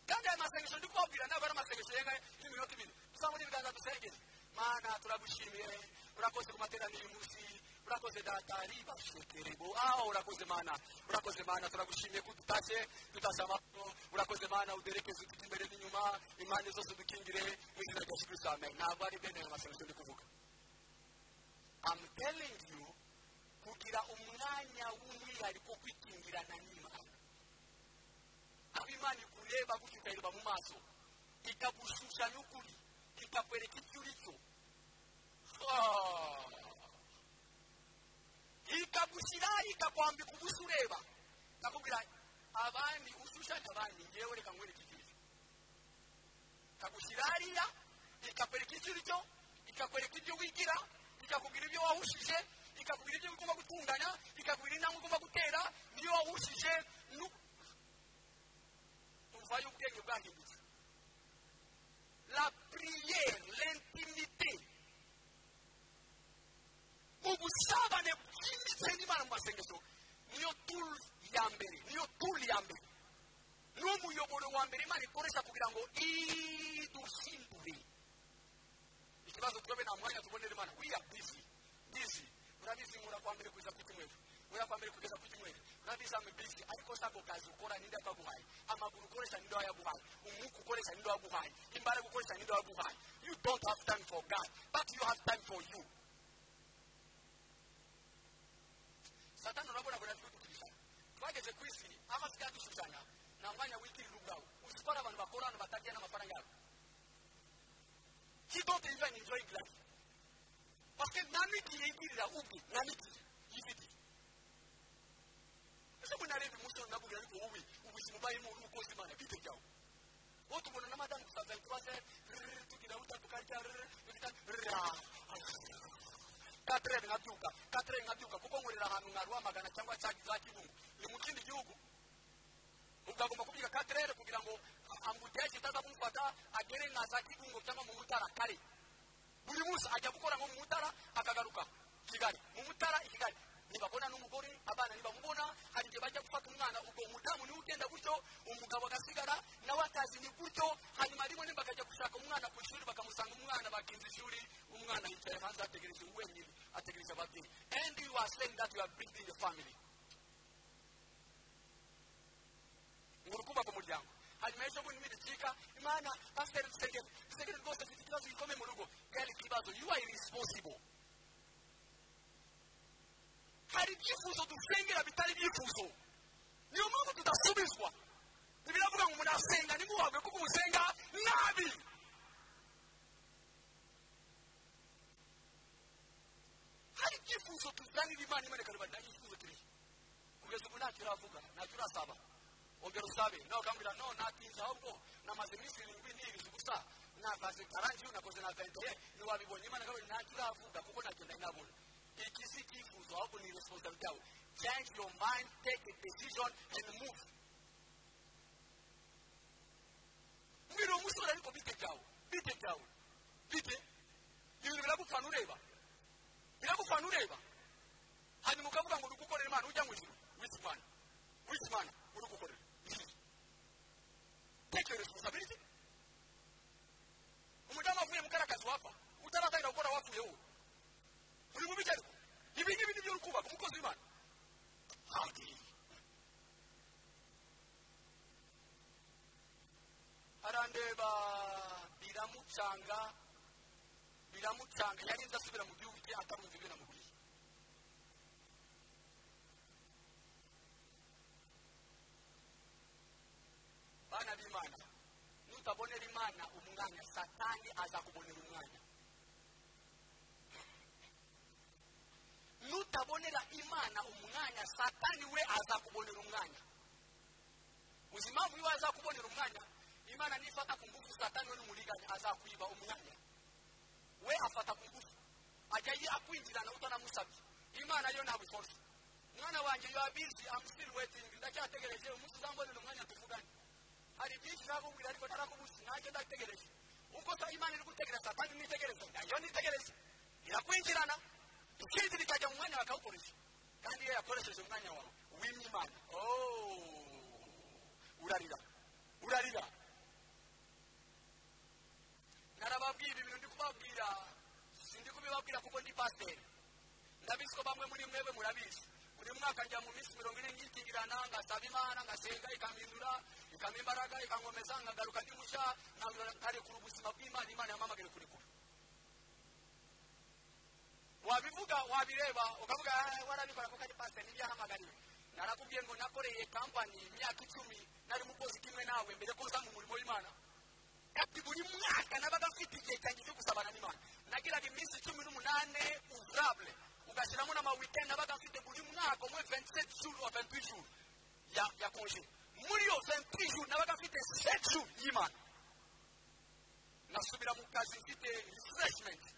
kandi aya masengesho ndi kubabwira ntabwo ari amasengesho yenga y'iminota ibiri tuzamura ibiganza dusengere mana turagushimiye urakoze ku materaniro uyu munsi urakoze data ribashekerebo aho urakoze mana urakoze mana turagushimiye ko dutashye dutashye amahoro urakoze mana uderekeze utujya imbere n'inyuma impande zose udukingire mu izina rya yesu kirisito amen ntabwo ari bene ayo masengesho ndi kuvuga I'm telling you kugira umwanya w'umwihariko wo kwikingirana n'imana aho imana ikureba gutyo ukayireba mu maso ikagushusha n'ukuri ikakwereka icyo uri cyo Ah. ikagushyira ikakwambika ubusa ureba ikakubwira abandi ushushanya abandi ngewe reka nkwereke icyo uri cyo ikagushyira hariya ikakwereka icyo uri cyo ikakwereka ibyo wigira ikakubwira ibyo wahushije ikakubwira ibyo ugomba gutunganya ikakubwira intambwe ugomba gutera niyo wahushije nu- tuvayo ubwenge bwahindutse la prière l'intimité ubusabane bwimbitse n'imana mu masengesho niyo tool ya mbere niyo tool ya mbere niwo muyoboro wa mbere imana ikoresha kugira ngo iduhindure ikibazo turabe nta mwanya tubonera imana we are busy busy urabizi nkura kwa mbere kugeza ku cyumweru ura kwa mbere kugeza ku cyumweru urabizi ame busy ariko si ako kazi ukora n'indi akaguhaye amaguru ukoresha n'indi yaguhaye umwuka ukoresha n'indi waguhaye imbaraga ukoresha n'indi waguhaye you don't have time for god but you have time for you satani urabona ngo natwe dukurikirana twa bageze ku isi amazika yadushushanya nta mwanya wikirira ubwawe uzi ko hari abantu bakora ahantu batagira n'amafaranga yabo he don't even enjoy life parce que nta n'igihe yigirira ubwe nta n'igihe yifitiye ese ngo narebe umunsi wose nabwo ariko wowe ubuzima ubayemo uri umukozi imana bwite byawe wowe tubona n'amadamu tukaza tubaze tugira buta tukarya katerere nkabyuka katerere nkabyuka kuko nkorera ahantu nka rwamagana cyangwa cya za kibungo ni mu kindi gihugu ubwo agomba kubyuka katerere kugira ngo ambudeje itaza kumufata agere nka za kibungo cyangwa mu mutara kare buri munsi ajya gukora nko mu mutara akagaruka kigali mu mutara i kigali ntibabona n'umugore abana ntibamubona hari igihe bajya gufata umwana ubwo umudamu niwe ugenda gutyo umugabo agasigara nawe atazimye gutyo hanyuma rimwe nimba akajya gushaka umwana ku ishuri bakamusanga umwana bakinze ishuri umwana yicaye hanze ategereje wenyine ategereje ababyeyi and you are saying that you are building a family ngura kubaka umuryango hanyuma ejo bundi nibicika imana pasiteri dusengere dusengere rwose afite ikibazo gikomeye mu rugo gari ikibazo you are irresponsible hari ibyifuzo dusengera bitari ibyifuzo niyo mpamvu tudasubizwa ntibiravuga ngo umuntu asenga ntimuhabwe kuko umusenga nabi hari ibyifuzo tuzanira imana imana ikarubana ibyifuzo turi kugeza ubu ntacyo uravuga ntacyo urasaba ongera usabe nawe ukambwira no natinze ahubwo namaze iminsi irindwi niyiriza ubusa nakazi karangiye unakoze na karitsiye ntiwabibonye imana kandi ntacyo uravuga kuko ntacyo ndahita nabona iki si icyifuzo ahubwo ni iresponsabilite yawe change your mind take a decision and move mbwira uwo musore ariko bite byawe bite byawe bite ibintu biragupfana ureba biragupfana ureba hanyuma ukavuga ngo uri gukorera imana ujya mu ijuru wisi imana wisi imana uri gukorera take your responsibility umudamu wavuye mu karakazi wapfa utaratangira gukora wapfuye wowe uri mu bijyanye ibi ngibi nibyo uri kubaka umukozi w'imana arandeba biramucanga biramucanga yarinze asubira mu gihugu cye atarumva ibyo namubwiye bana b'imana nutabonera imana umwanya satani azakubonera umwanya nutabonera imana umwanya satani we azakubonera umwanya uzi impamvu iyo azakubonera umwanya imana nifata ku ngufu satani we n'umuriganya azakwiba umwanya we afata ku ngufu ajya akwinjirana utanamusabye imana yo ntabikoze umwana wanjye yo abizi amusitiri wetingi ndacyategereje umunsi uzambonera umwanya tuvugane hari byinshi nakubwira ariko narakubuze nanjye ndategereje ubwo imana iri gutegereza satani nitegereza nayo nitegereza irakwinjirana ikindi bikajya mu mwanya bakawukoresha kandi iyo yakoresheje umwanya wawe wimye imana urarira urarira narababwira ibintu ndi kubabwira sindi kubibabwira kuko ndi pasiteri ndabizi ko bamwe muri mwebwe murabizi buri mwaka njya mu minsi mirongo ine nkitingirana ngasaba imana ngasenga ikampindura ikampa imbaraga ikankomeza nkagaruka ndi mushya nkarekura ubuzima bw'imana imana yamamagaye kurekura wabivuga wabireba ukavuga warabikora kuko ari pasiteri n'ibyahamagariwe narakubwiye ngo nakoreye kampani imyaka icumi nari mukozi kimwe nawe mbere ko uzanga umurimo w'imana ati buri mwaka nabaga mfite igihe cyanjye cyo gusabana n'imana nagiraga iminsi cumi n'umunani uzurabure ugashyiramo n'amawikeni nabaga mfite buri mwaka umwe ventiseti juru wa ventiseti juru ya, ya konje muri yo ventiseti juru nabaga mfite seti juru y'imana nasubira mu kazi mfite rifureshimenti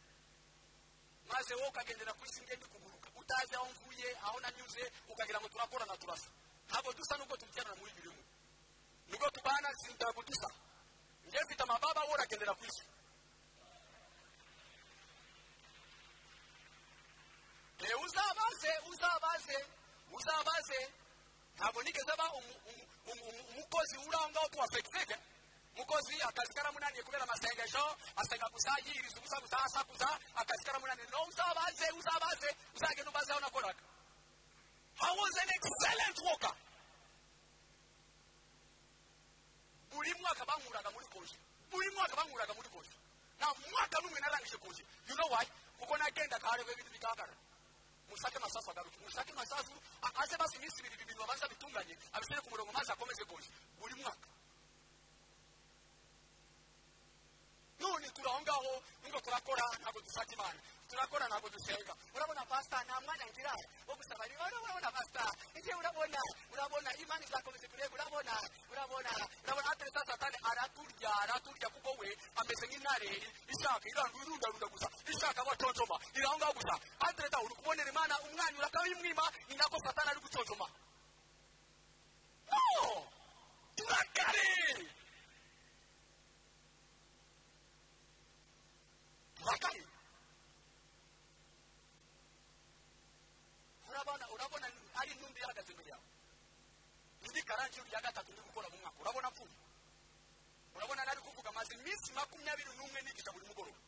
maze wowe ukagendera ku isi ngende kuguruka utazi aho mvuye aho nanyuze ukagira ngo turakorana turasa ntabwo dusa nubwo tubyiranira muri bimwe nubwo tubana ntabwo dusa njye mfite amababa wowe uragendera ku isi reba uzabaze uzabaze uzabaze ntabwo nigeze aba umukozi uri aho ngaho tuwafegisege umukozi akazi karamunaniye kubera amasengesho asenga gusa yiriza ubusa gusa asakuza akazi karamunaniye no uzabaze uzabaze uzagenda ubaze aho nakoraga i was an excellent worker buri mwaka bankuraga muri koji buri mwaka bankuraga muri koji nta mwaka n'umwe narangije koji you know why kuko nagendaga hareba ibintu bigaragara mushake amasasu agaruke mushake amasasu a- aze maze iminsi ibiri ibintu babanza bitunganye abishyire ku murongo maze akomeze goye buri mwaka none turi aho ngaho nubwo turakora ntabwo dushaka imana turakora ntabwo dusenga urabona pasita nta mwanya ngira wo gusaba niba urabona pasita igihe urabona urabona imana izakomeza kureba urabona urabona urabona atari sa satani araturya araturya kuko we ameze nk'intare ishaka iranga irundarunda gusa ishaka abatontoma iri aho ngaho gusa atari ta uri kubonera imana umwanya urakabimwima ni nako satani ari gutontoma no turakare turakari urabona urabona ari intumbi ihagaze imbere yawe indi karangi rya gatatu ndi gukora mu mwaka urabona mvuye urabona nari kuvuga amaze iminsi makumyabiri n'umwe nigisha buri mugoroba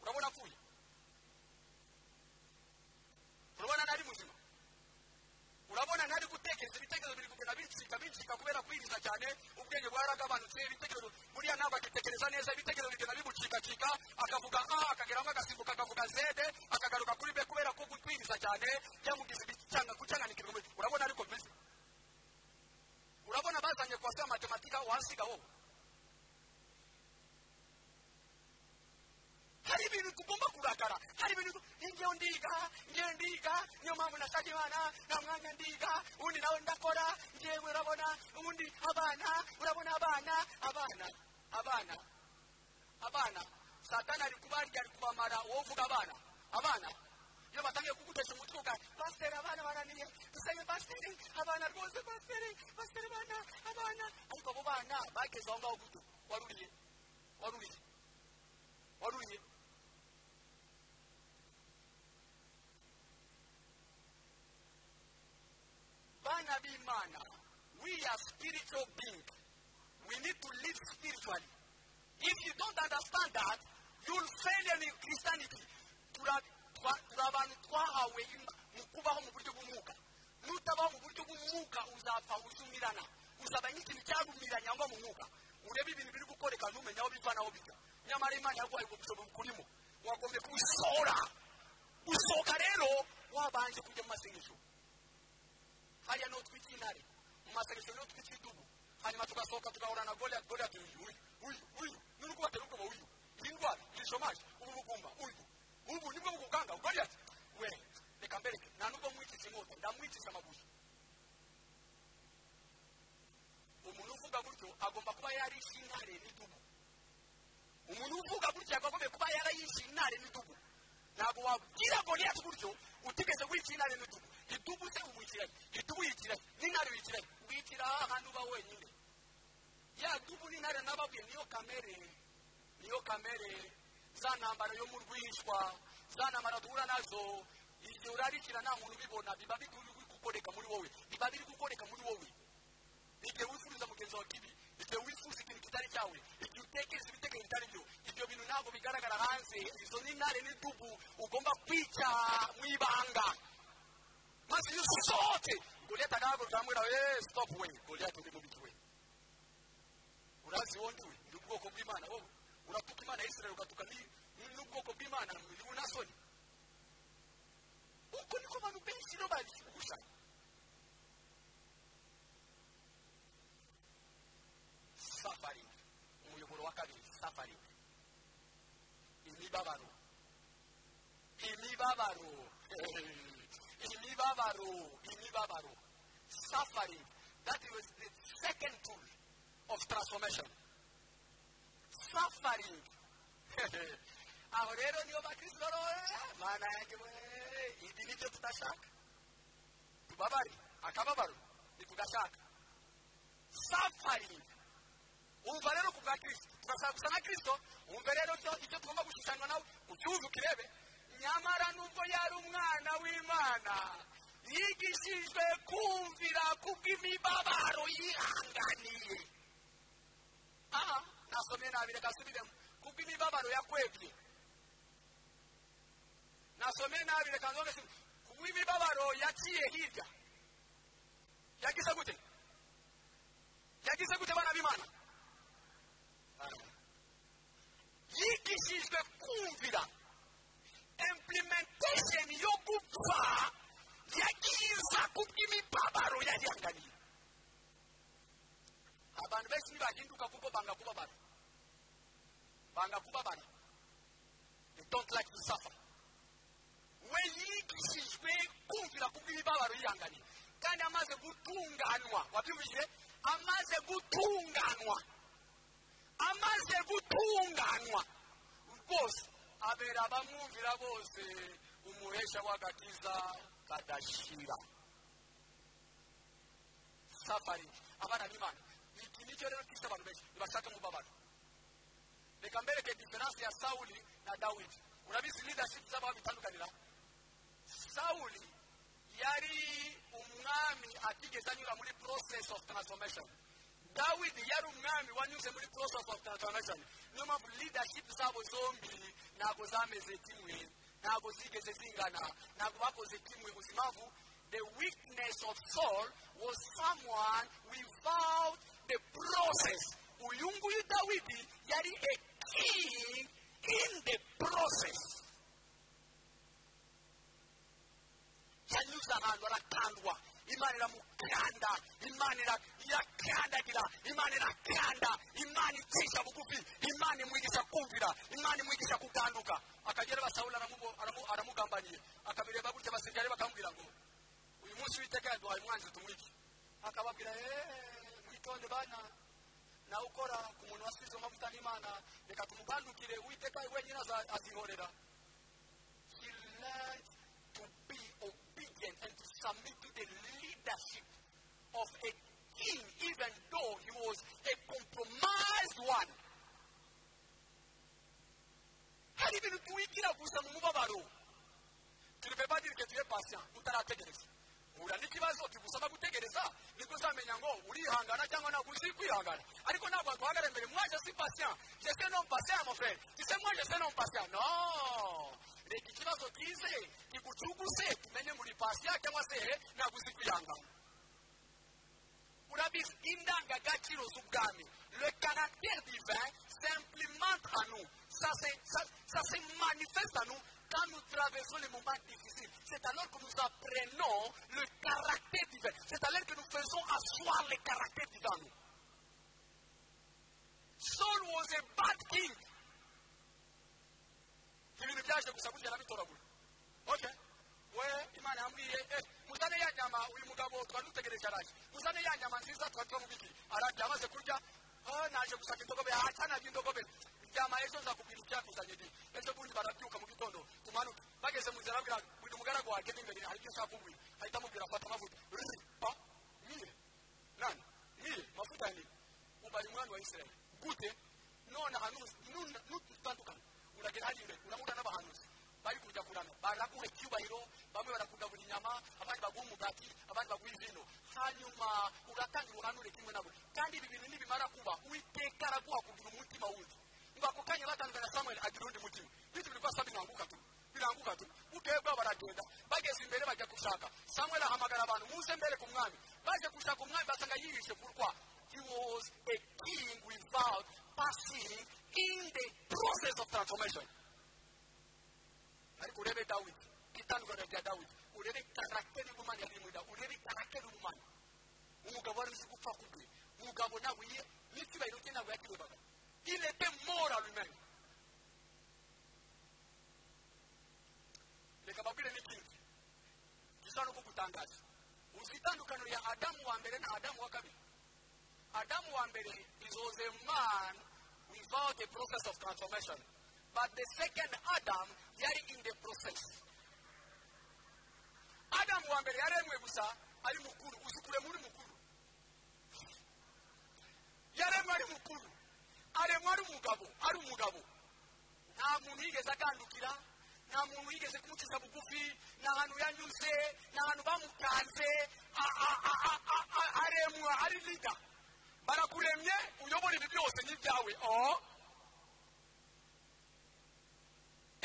urabona mvuye urabona nari muzima urabona nari gutekereza ibitekerezo biri kugenda bincika bincika kubera kwiriza cyane ubwenge bwaragabanutse ibitekerezo buriya ntabwo agitekereza neza ibitekerezo bigenda bimucikacika akavuga a akageramo agasimbuka akavuga zede akagaruka kuri be kubera ko kwiriza cyane byamugize ibicyanga kucyanganikirwa muri- urabona ariko bimeze urabona bazanye kwasi ya matematika wansiga wowe hari ibintu tugomba kurakara hari ibintu ngewe ndiga ngewe ndiga niyo mpamvu nashaka imana nta mwanya ndiga ubundi nawe ndakora ngewe urabona ubundi abana urabona abana abana abana abana satani ari kubarya ari kubamara wowe uvuga abana abana iyo batangiye kugutesha umutwe uka pasiteri abana baraniye dusenge pasiteri abana rwose pasiteri pasiteri abana abana ariko abo bana bageze aho ngaho guto waruriye waruriye waruriye bana b'imana we are spiritual being we need to live spiritually if you don't understand that you'll fail in christianity Tura- twa- turi abantu twahawe Ima- mu kubaho mu buryo bw'umwuka nutabaho mu buryo bw'umwuka uzapfa uzumirana uzaba nk'ikintu cyarumiranye aho mu mwuka urebe ibintu biri gukoreka ntumenye aho biva n'aho bijya nyamara imana yaguhaye ubwo bushobozi bukurimo wagombye kubisohora gusohoka rero wabanje kujya mu masengesho hariya niho twita intare mu masengesho niho twita idubu hanyuma tugasohoka tugahura na goriya goriya tuyu uyu uyu uyu n'uri kubatera ubwoba uyu iyi ndwara iyi shomaje ubu bugumba uyu ubu nibwo bugukanga goriya ati we reka mbereke nta nubwo mwikiza inkota ndamwikiza amabuye umuntu uvuga gutyo agomba kuba yarishe intare n'idubu umuntu uvuga gutya yakagombye kuba yarayishe intare n'idubu ntabwo wabwira goriyati gutyo utigeze wikira intare n'idubu idubu se ubukiranye idubu yikiranye n'intare yikiranye wikira ahantu uba wenyine ya dubu n'intare nababwiye niyo kamere niyo kamere za ntambara yo mu rwishwa za ntambara duhura nazo igihe urarikira nta muntu ubibona biba biri gukoreka muri wowe biba biri gukoreka muri wowe igihe wifuriza mugenzi wawe kibi igihe wifuza ikintu kitari cyawe igihe utekereza ibitekerezo bitari byo ibyo bintu ntabwo bigaragara hanze izo ni intare n'idubu ugomba kwica mu ibanga maze iyo usohotse goliyati agahaguruka hamwe nawe eee sitopu we goliyati uri mubi we urazi wongi we ni ubwoko bw'imana wowe uratuka imana ya israel ugatuka ni- ni- n'ubwoko bw'imana ni bunasoni uko niko abantu benshi rero babigusha suffering umuyoboro wa kabiri suffering imibabaro imibabaro imibabaro imibabaro suffering that was the second tool of transformation suffering aho rero niyo bakristo rero eh, mana yanjye we ibi nibyo tudashaka tubabare akababaro ntitugashaka suffering umva rero ku bwa kirisito turashaka gusa na kirisito umva rero byo icyo tugomba gushushanywa nawe ucyuze ukirebe nyamara nubwo yari umwana w'imana yigishijwe kumvira kubw'imibabaro yihanganiye aha nasomye nabi reka nsubiremo kubw'imibabaro yakwebye nasomye nabi reka nzome kubw'imibabaro yaciye hirya yagize gute yagize gute bana b'imana yigishijwe kumvira implementation yokuva yakiza kumibabaro yayangani abantu besini bahinduka kuko bangakuba bana bangakuba bana they don't like to suffer weyigishijwe kumvira kubw'imibabaro yihangane kandi amaze gutunganwa wabyumvise amaze gutunganwa amaze gutunganwa rwose abera abamwumvira bose umuhesha w'agakiza kadashira safari abana b'imana iki nicyo rero kishe abantu benshi ntibashaka umubabaro reka mbereke diferanse ya sawuli na dawidi urabizi leadership z'abantu bitandukanira sawuli yari umwami atigeze anyura muri process of transformation dawidi yari umwami wanyuze muri process of transformation niyo mpamvu leadership zabo zombi ntabwo zameze kimwe ntabwo zigeze zingana ntabwo bakoze kimwe gusa impamvu the weakness of saul was someone without the process uyu nguyu dawidi yari a king in the process yanyuze ahantu aratandwa imana iramukanda imana ira- irakandagira imana irakanda imana icisha bugufi imana imwigisha kumvira imana imwigisha kuganduka akagera basawuli aramubo- aramu- aramugambaniye akabireba gutya abasirikare bakamubwira ngo uyu munsi witeka yaduhaye umwanzi tumwice akababwira eee mwitonde bana nawe ukora ku muntu wasizwe amavuta n'imana reka tumugandukire uwiteka wenyine aza- azihorera he learned to be obedient and to submit to the leadership of a king, even though he was a compromised one. hari ibintu tuwigira gusa mu mubabaro turibebadirike tuye pasiya utarategereza uhura n'ikibazo kigusaba gutegereza nibwo uzamenya ngo urihangana cyangwa ntabwo uzi kwihangana ariko ntabwo waguhagara imbere mwaje si pasiya jese no pasiya mofere jese mwaje se no pasiya no reka ikibazo kize kigucuguse tumenye muri pasiya cyangwa se he ntabwo uzi kwihangana urabizi indangagaciro z'ubwami le caractère divin s'implémente à nous ça se, ça, ça se manifeste à nous quand nous traversons les moments difficiles c'est alors que nous apprenons le caractère divin c'est alors que nous faisons asseoir le caractère divin en nous Saul was a bad king ibintu byaje gusa kugera bitoragura oke we imana yambwiye eh, muzane ya nyama uyu mugabo twari dutegereje araje muzane ya nyama nziza twari twamubiki arabye amaze kurya "Ah, naje gushaka indogobe acanabye indogobe ryama ejo nzakubwira icyakuzanye ni ejo bundi barabyuka mu gitondo tumanuke bageze mu nzira arabwira buri mugaragu wawe ageze imbere hari ibyo ushaka kumbwira ahita amubwira afata amavuta Rrr, pa niye nani niye mavuta ni ubari umwana wa isirayeli gute none ahantu nuna- nutandukana uragera hariya imbere urahura n'abahanuzi bari kujya kurana baraguha icyubahiro bamwe barakugabura inyama abandi baguha umugati abandi baguha izino hanyuma uratanga uruhanure kimwe nabo kandi ibi bintu nibimara kuba uwiteka araguha kugira umutima wundi ngo ako kanya batandukana na samweli agira undi mutima bityo biri kwasa biranguka tu biranguka tu utebwa baragenda bageze imbere bajya gushaka samweli ahamagara abantu muze mbere ku mwami baje gushaka umwami basanga yihishe kurwa he was a king without passing in the process of transformation ariko urebe dawidi itandukanye rya dawidi urebe karagiteri y'ubumana yari muri dawidi urebe karagiteri y'ubumana umugabo wari uzi gupfa kubwe umugabo ntabwo ye n'icyubahiro cye ntabwo yakirebaga ilete moral man reka babwire n'ikindi gisa no kugutangaza uzi itandukaniro ya adamu wa mbere na adamu wa kabiri adamu wa mbere is was a man without a process of transformation but the second adam yari in the process adamu wa mbere yaremwe gusa ari mukuru uzi kurema uri mukuru yaremwe ari mukuru aremwa ari umugabo ari umugabo nta muntu yigeze agandukira nta muntu yigeze kumukiza bugufi nta hantu yanyuze nta hantu bamukanze a- a- a- a- a- a- aremwa ari lida barakuremye uyobora ibi byose n'ibyawe oh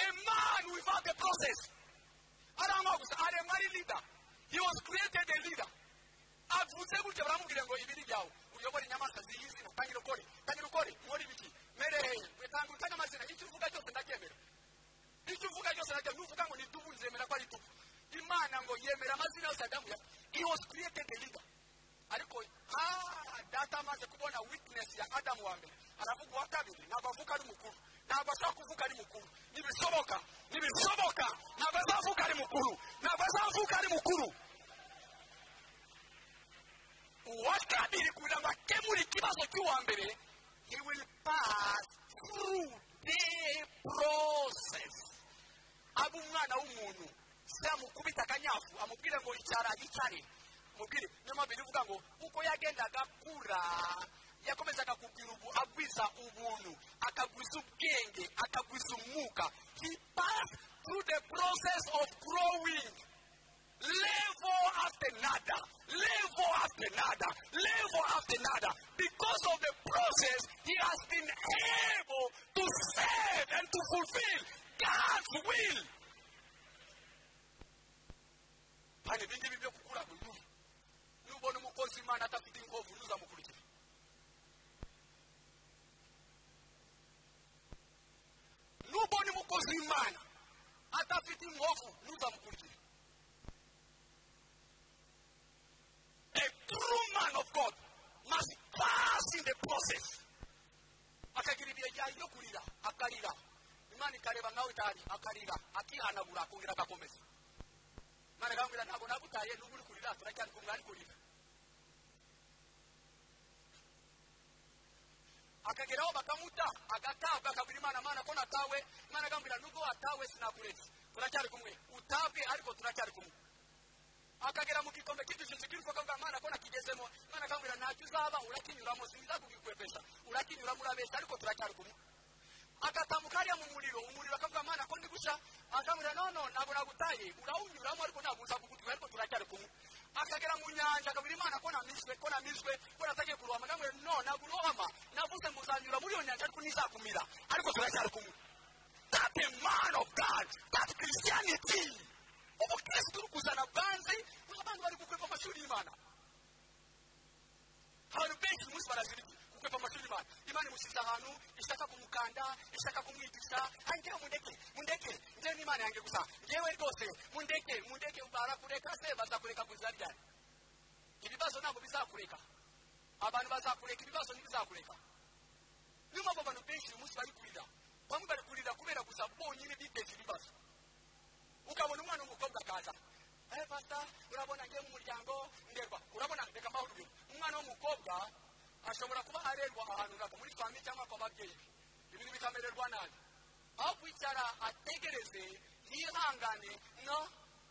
a man without the process arangwa gusa aremwa ari lida he was created a leader avuze gutya baramubwira ngo ibi ni byawe uyobore inyamaswa ziyizi utangire ukore tangire ukore nkore ibiki mereye tanga utange amazina icyo uvuga cyose ndabyemera icyo uvuga cyose ndabyemera was created a leader ariko ah, data amaze kubona weakness ya adamu wa mbere aravuga uwa kabiri ntabwo avuga ari mukuru ntabwo ashobora kuvuga ari mukuru ntibishoboka ntibishoboka ntabwo azavuga ari mukuru ntabwo azavuga ari mukuru uwa kabiri kugira ngo akemure ikibazo cy'uwa mbere he will pass through the process abe umwana w'umuntu se amukubita akanyafu amubwire ngo icyara yicare amubwire niyo mpamvu ivuga ngo kuko yagendaga akura yakomezaga kugwira ubu agwiza ubuntu akagwiza ubwenge akagwiza umwuka he pass through the process of growing level after another, level after another, level after another. Because of the process, he has been able to serve and to fulfill God's will. kandi ibingibi byo gukura ngo yuhi nubona umukozi imana adafite inkovu ntuzamukurikire nubona umukozi w'imana adafite inkovu ntuzamukurikire A true man of God must pass in the process. Akagira ibihe bya yo kurira, akarira. Imana ikareba nawe cyane, akarira, akihanagura, akongera agakomeza. Imana ikambwira ntabwo nagutaye, n'ubu uri kurira, turacyari kumwe ari kurira. akageraho bakamuta agatabwa akabwira imana mana ko natawe imana agambwira nubwo watawe sinakuretse turacyari kumwe utabwe ariko turacyari kumwe akagera mu gikombe cy'igishyitsi cy'urukuko bwa mwana ko nakigezemo mwana akambwira ntacyo uzaba urakinyuramo sinza kugikwepesha urakinyuramo urabeshya ariko turacyari kumwe agatambuka hariya mu muriro umuriro akavuga mwana ko ndi gushya akambwira no no ntabwo nagutaye urawunyuramo ariko ntabwo uza kugutuka ariko turacyari kumwe akagera mu nyanja akabwira imana ko namiswe ko namiswe ko natagiye kurohama akambwira no ntabwo urohama navuze ngo uzanyura muri iyo nyanja ariko ntizakumira ariko turacyari kumwe that a man of God that Christianity ubukristo uri kuzana bwanze abantu bari gukwepa amashuri y'imana abantu benshi uyu munsi baraziriki gukwepa amashuri y'imana imana imusize ahantu ishaka kumukanda ishaka kumwigisha angewe mundeke mundeke ngewe n'imana yanjye gusa ngewe rwose mundeke mundeke barakureka se bazakureka ku nzira ryari ibibazo ntabwo bizakureka abantu bazakureka ibibazo ntibizakureka niyo mpamvu abantu benshi uyu munsi bari kurira bamwe bari kurira kubera gusa bonyine biteza ibibazo ukabona umwana w'umukobwa akaza eh pasita urabona ngiye mu muryango nderwa urabona reka mpahura ibintu umwana w'umukobwa ashobora kuba arerwa ahantu runaka muri famille cyangwa kwa babyeyi ibintu bikamererwa nabi aho kwicara ategereze yihangane no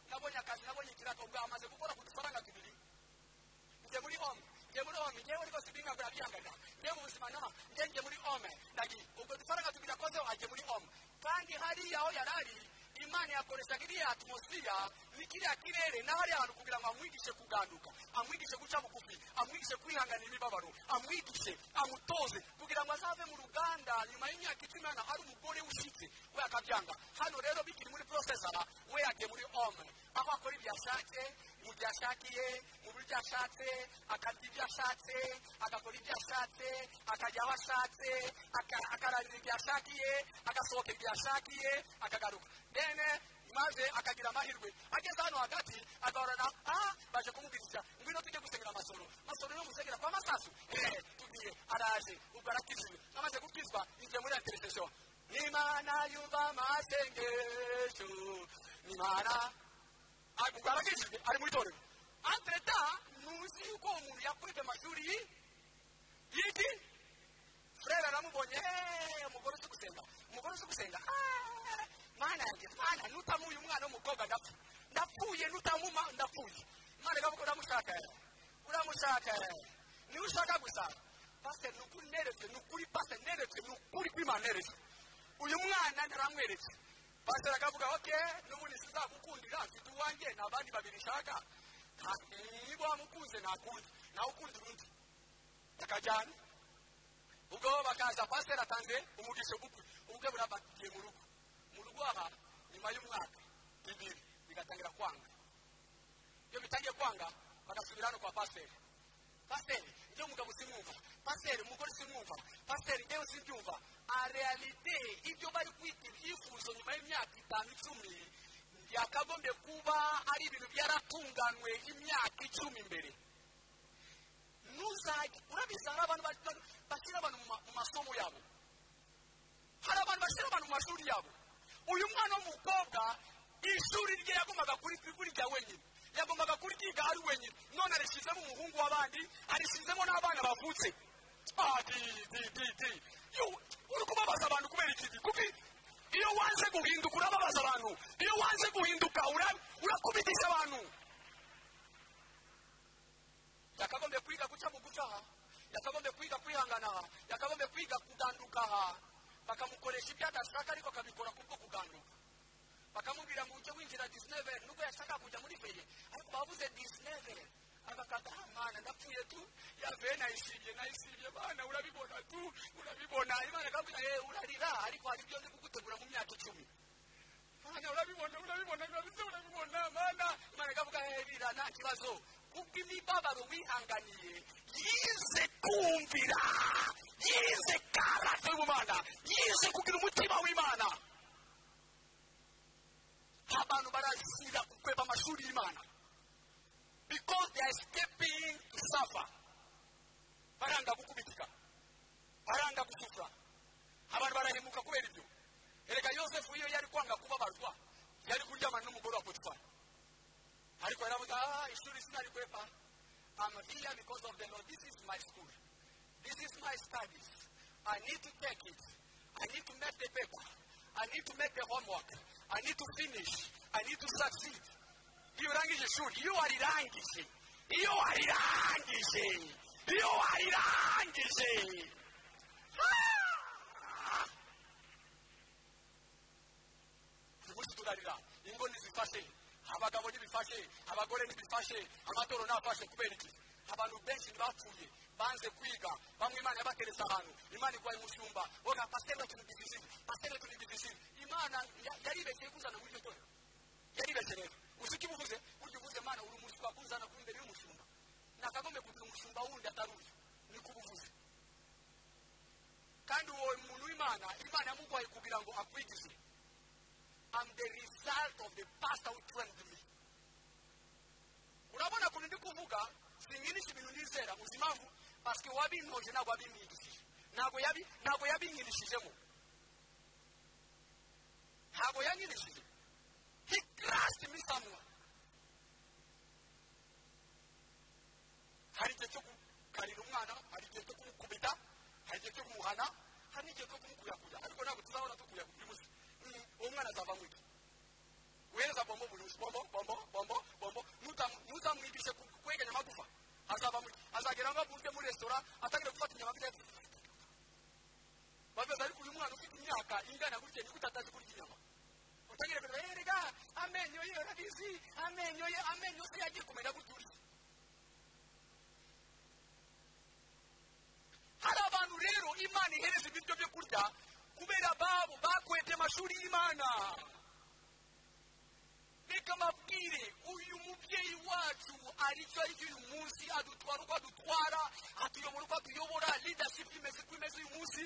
nabonye akazi nabonye ikiraka ubwo amaze gukora ku dufaranga tubiri njye muri home njye muri home njyewe rwose ibi ntabwo nabyihanganira njye mu buzima nta njye njye muri home ndagiye ubwo dufaranga tubiri akozeho ajye muri home kandi hariya aho yari ari imana yakoreshaga iriya atmosiya n'ikiriya kirere n'ahari hantu kugira ngo amwigishe kuganduka amwigishe guca bugufi amwigishe kwihanganira imibabaro amwigishe amutoze kugira ngo azave mu ruganda nyuma y'imyaka icumi hano hari umugore ushyitse we akabyanga hano rero bikiri muri porosesara we yagiye muri home aho akora ibyo yashatse mu byo yashakiye mu buryo ashatse akarya ibyo ashatse agakora ibyo ashatse akajya aho ashatse akararira ibyo yashakiye agasohoka ibyo yashakiye akagaruka dene maze akagira amahirwe ageze hano hagati agahorana aha baje kumubwiriza ngwino tujye gusengera amasoro masoro no musengera kwa masasu eee tugiye araje ubwo arakizwe amaze gukizwa igiye muri ya televiziyo n'imana yumva amasengesho n'imana ubwo arakijijwe ari muri torero antreta ntuzi yuko uwo muntu yakurije amashuri y'iki frere aramubonye eee umugore uzi gusenga umugore uzi gusenga eee mana yanjye mana nutamuye umwana w'umukobwa ndapfa ndapfuye nutamuma ndapfuye imana ikavuga uramushaka uramushaka niwe ushaka gusa pasiteri ni ukuri neretse ni ukuri pasiteri neretse ni ukuri kw'imana neretse uyu mwana naramweretse pasiteri akavuga oke n'ubundi sizakukundira mfite uwanjye ni abandi babiri nshaka niba wamukunze ntakundi nawe ukunda undi bakajyana ubwo bakaza pasiteri atanze umugisha bukwe ubukwe burabagiye mu rugo mu rugo aha nyuma y'umwaka ibiri bigatangira kwanga iyo bitangiye kwanga bagasubira hano kwa pasiteri pasiteri njyewe umugabo simwumva pasiteri umugore simwumva pasiteri njyewe simbyumva arealite ibyo bari kwita ibyifuzo nyuma y'imyaka itanu icumi yakagombye kuba ari ibintu byaratunganywe imyaka icumi imbere ntuzajye urabizi hari abantu ba- ba- bashyira abantu mu ma- mu masomo yabo hari abantu bashyira abantu mu mashuri yabo uyu mwana w'umukobwa ishuri rye yagombaga kuri- kurya wenyine yagombaga kuryiga ari wenyine none arishyizemo umuhungu w'abandi arishyizemo n'abana bavutse Ah, di di di di Yo, uri kubabaza abantu kubera iki kuko iyo wanze guhinduka urababaza abantu iyo wanze guhinduka ura- urakubitisha abantu yakagombye kwiga guca buguca aha yakagombye kwiga kwihangana aha yakagombye kwiga kuganduka aha bakamukoresha ibyo adashaka ariko akabikora kubwo kuganduka bakamubwira ngo ujye winjira disineve nubwo yashaka kujya muri feye ariko babuze disineve agakata "Ah, mwana ndapfuye tu yaveye nayishimye nayishimye mwana urabibona tu urabibona imana ikabwira "Eh, urarira ariko hari ibyo ndi kugutegura mu myaka icumi mwana urabibona urabibona urabibona urabibona mwana imana ikavuga herira nta kibazo kuko imibabaro wihanganiye yize kumvira yize karate y'ubumana yize kugira umutima w'imana abantu barazira kukweba amashuri y'imana because they are escaping to suffer baranga gukubitika baranga gusufura abantu barahemuka kubera ibyo erega yosefu iyo yari kwanga kubabarwa yari kuryamana n'umugore wa potifari ariko yaravuga "Ah, ishuri sinarikwepa I'm here because of the Lord. This is my school. This is my studies. I need to take it. I need to make the paper. I need to make the homework. I need to finish. I need to succeed. Iyo urangije ishuri, iyo warirangije, iyo warirangije, iyo warirangije. Ah! uyu munsi turarira ingo ntizifashe abagabo ntibifashe abagore ntibifashe amatoro ntafashe kubera iki abantu benshi ntibapfuye banze kwiga bamwe imana yabateretse ahantu imana igwaye umushumba oga pasiteri tunibigizi pasiteri tunibigizi imana ya- yaribeshye kuzana muri iryo torero yaribeshye rero uzi ko ibuvuze burya uvuze imana uri umuswa kuzana kuri imbere y'umushumba nakagombe kugira umushumba wundi atari uyu niko ubuvuze kandi uwo muntu w'imana imana yamugwaye kugira ngo akwigize am the result of the past who trained me. urabona ukuntu ndi kuvuga sinyinisha ibintu nizera uzi impamvu pasike uwabintoje ntabwo yabinyigishije ntabwo yabi ntabwo yabinyirishijemo ntabwo yanyirishije he crushed me somewhere hari igihe cyo gukarira umwana hari igihe cyo kumukubita hari igihe cyo kumuhana hari n'igihe cyo kumukuyakuya ariko ntabwo tuzabona tukuyakuya uyu munsi Mm, uwo mwana azavamo iki uhereza bombo buri munsi bombo bombo bombo bombo Nutamu- nuzamwibishe ku- kweganya amagufa azavamo iki azagera ngo aburwe muri resitora atangira gufata inyama bya bameze ariko uyu mwana ufite imyaka ingana gutya niko utatazi kurya inyama utangira kureba "Eh, erega amenyo ye urabizi amenyo ye amenyo se yagiye kumera gutya urya hari abantu rero imana ihereza ibiryo byo kurya kubera babo bakwete amashuri y'imana reka mabwire uyu mubyeyi wacu aricyo aricyo uyu munsi adutwara uko adutwara atuyobora uko atuyobora leadership imeze uko imeze uyu munsi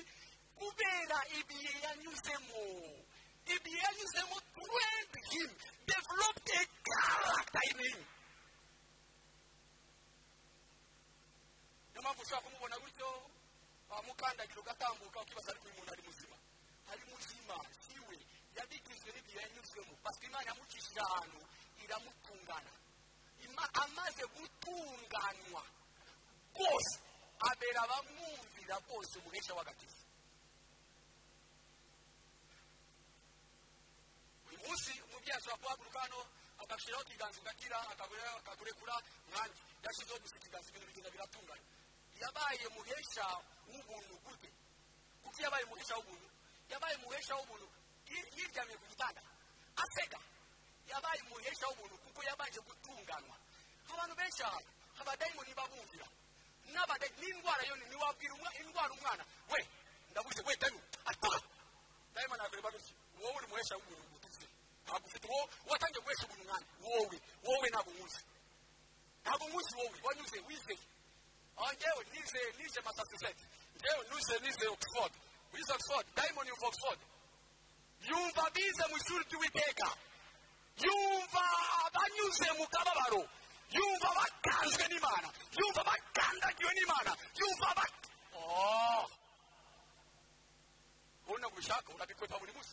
kubera ibihe yanyuzemo ibihe yanyuzemo trained him developed a character in him niyo mpamvu ushobora kumubona gutyo wamukandagira ugatambuka ukibaza ariko uyu muntu ari muzima ari muzima siwe yabigizwe n'igihe yanyuzwemo pasika imana yamucishije ahantu iramutungana Ima- amaze gutunganwa rwose abera abamwumvira bose umuhesha w'agakiza uyu munsi umubyeyi ashobora guhaguruka hano agashyiraho ikiganza ugakira akagure- akagurekura mwange yashyizeho gusa ikiganza ibintu bigenda biratunganya yabaye muhesha w'ubuntu gute kuko yabaye umuhesha w'ubuntu yabaye umuhesha w'ubuntu yi- yiryamiye ku gitanda aseka yabaye umuhesha w'ubuntu kuko yabanje gutunganwa abantu benshi aha abadayimoni babumvira n'abada n'indwara yo ni- ntiwabwira umwa- indwara umwana we ndabuze we dayu atoka dayimoni akureba gutya wowe uri umuhesha w'ubuntu gututse ntabwo ufite uwo watangiye guhesha ubuntu umwana wowe wowe ntabwo nkuzi ntabwo nkuzi wowe wanyuze wizeye aho njyewe nize nize massachusetts njyewe nize nize oxford wize oxford diamond of oxford yumva bize mu ishuri ry'uwiteka yumva abanyuze mu kababaro yumva batanzwe n'imana yumva bakandagiwe n'imana yumva ba Oh! wowe ntabwo ubishaka urabikwepa buri munsi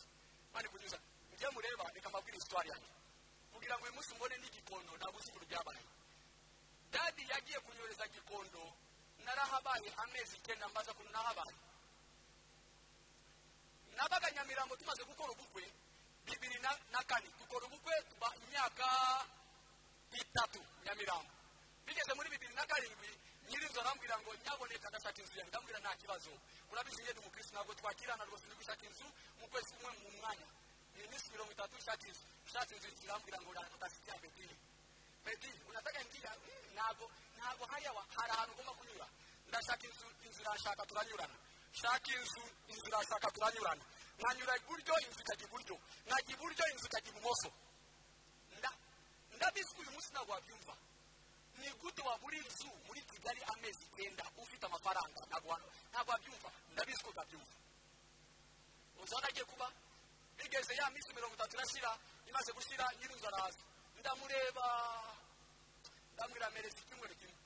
kandi kuzuza ibyo mureba reka mbabwire isitwari yanjye kugira ngo uyu munsi mbone n'igikondo ntabwo uzi ukuntu byabaye dadi yagiye kunyohereza gikondo narahabaye amezi icyenda mbaza ukuntu nahabaye nabaga nyamirambo tumaze gukora ubukwe bibiri na na kane dukora ubukwe tuba imyaka itatu nyamirambo bigeze muri bibiri na karindwi nyirinzu arambwira ngo nyaboneka ndashaka inzu yanjye ndambwira nta kibazo urabizi njye ni umukirisi ntabwo twakirana rwose ndi gushaka inzu mu kwezi kumwe mu mwanya ni iminsi mirongo itatu ushaka inzu ushaka inzu irambwira ngo utasigira betini betini unataka njya mm, ntabwo ntabwo hariya wa- hari ahantu ugomba kunyura ndashaka inzu inzu irashaka turanyurana shaka inzu inzu irashaka turanyurana nkanyura iburyo inzu ikajya iburyo nkajya iburyo inzu ikajya ibumoso nda- ndabizi ko uyu munsi ntabwo wabyumva ni gute wabura inzu muri kigali amezi icyenda ufite amafaranga ntabwo wa- ntabwo wabyumva ndabizi ko utabyumva uzi aho agiye kuba bigeze ya minsi mirongo itatu irashyira imaze gushyira nyirinzu araza ndamureba ndamwira mereza icyumweru kimwe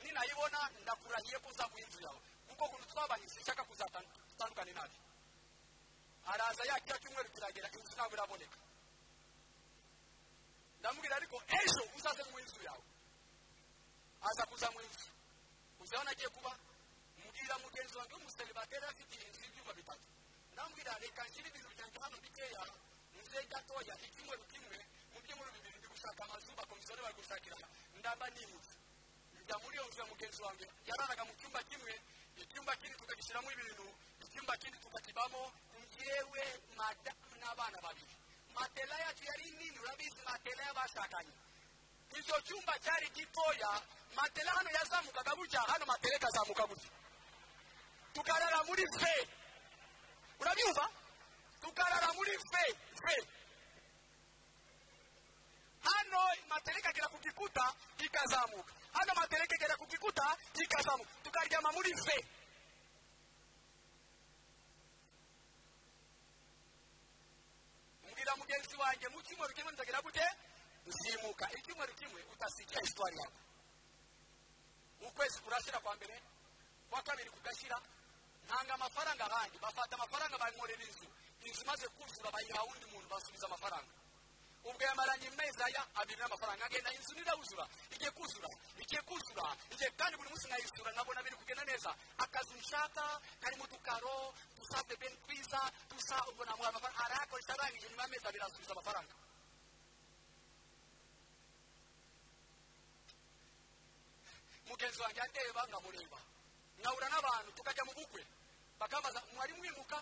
ninayibona ndakurahiye ko uzaguha inzu yawe kuko ukuntu twabanye sinshaka kuzatandukane nabi araza ya kiriya cyumweru kiragera inzu ntabwo iraboneka ndamubwira ariko ejo uzaze mu inzu yawe aza kuza mu inzu uzaho nagiye kuba mbwira mugenzi wanjye w'umuseribateri afite inzu y'ibyumba bitatu ndamubwira reka nshyire ibintu byanjye hano bikeya nze gatoya icyumweru kimwe mu byumweru bibiri ndi gushaka amazu bakomisiyoni bari gushakira ndamba nimutse njya muri iyo nzu ya mugenzi wanjye yararaga mu cyumba kimwe icyumba kindi tukagishyiramo ibintu icyumba kindi tukakibamo njyewe madamu n'abana babiri matela yacu yari nini urabizi matela y'abashakanye icyo cyumba cyari gitoya matela hano yazamukaga gutya hano matela ikazamuka gutya tukarara muri fe urabyumva tukarara muri fe fe hano matela ikagera ku gikuta ikazamuka hano matela ikagera ku gikuta ikazamuka tukaryama muri fe mbwira mugenzi wanjye mu cyumweru kimwe nzagera gute uzimuka icyumweru kimwe utasigira isitwari yawe ukwezi kurashyira kwa mbere kwa kabiri kugashyira ntanga amafaranga ahandi bafata amafaranga bankorera inzu inzu imaze kuzura bayiha undi muntu basubiza amafaranga ubwo yamaranye amezi aya abiri n'amafaranga agenda inzu nirabuzura igiye kuzura igiye kuzura igiye kandi buri munsi nkayisura nkabona biri kugenda neza akazu nshaka karimo udukaro dusa bebe twiza dusa ubwo namuha amafaranga arayakoresha arangije nyuma y'amezi abiri asubiza amafaranga mugenzi wanjye andeba nkamureba nkahura n'abantu tukajya mu bukwe bakambaza mwari mwimuka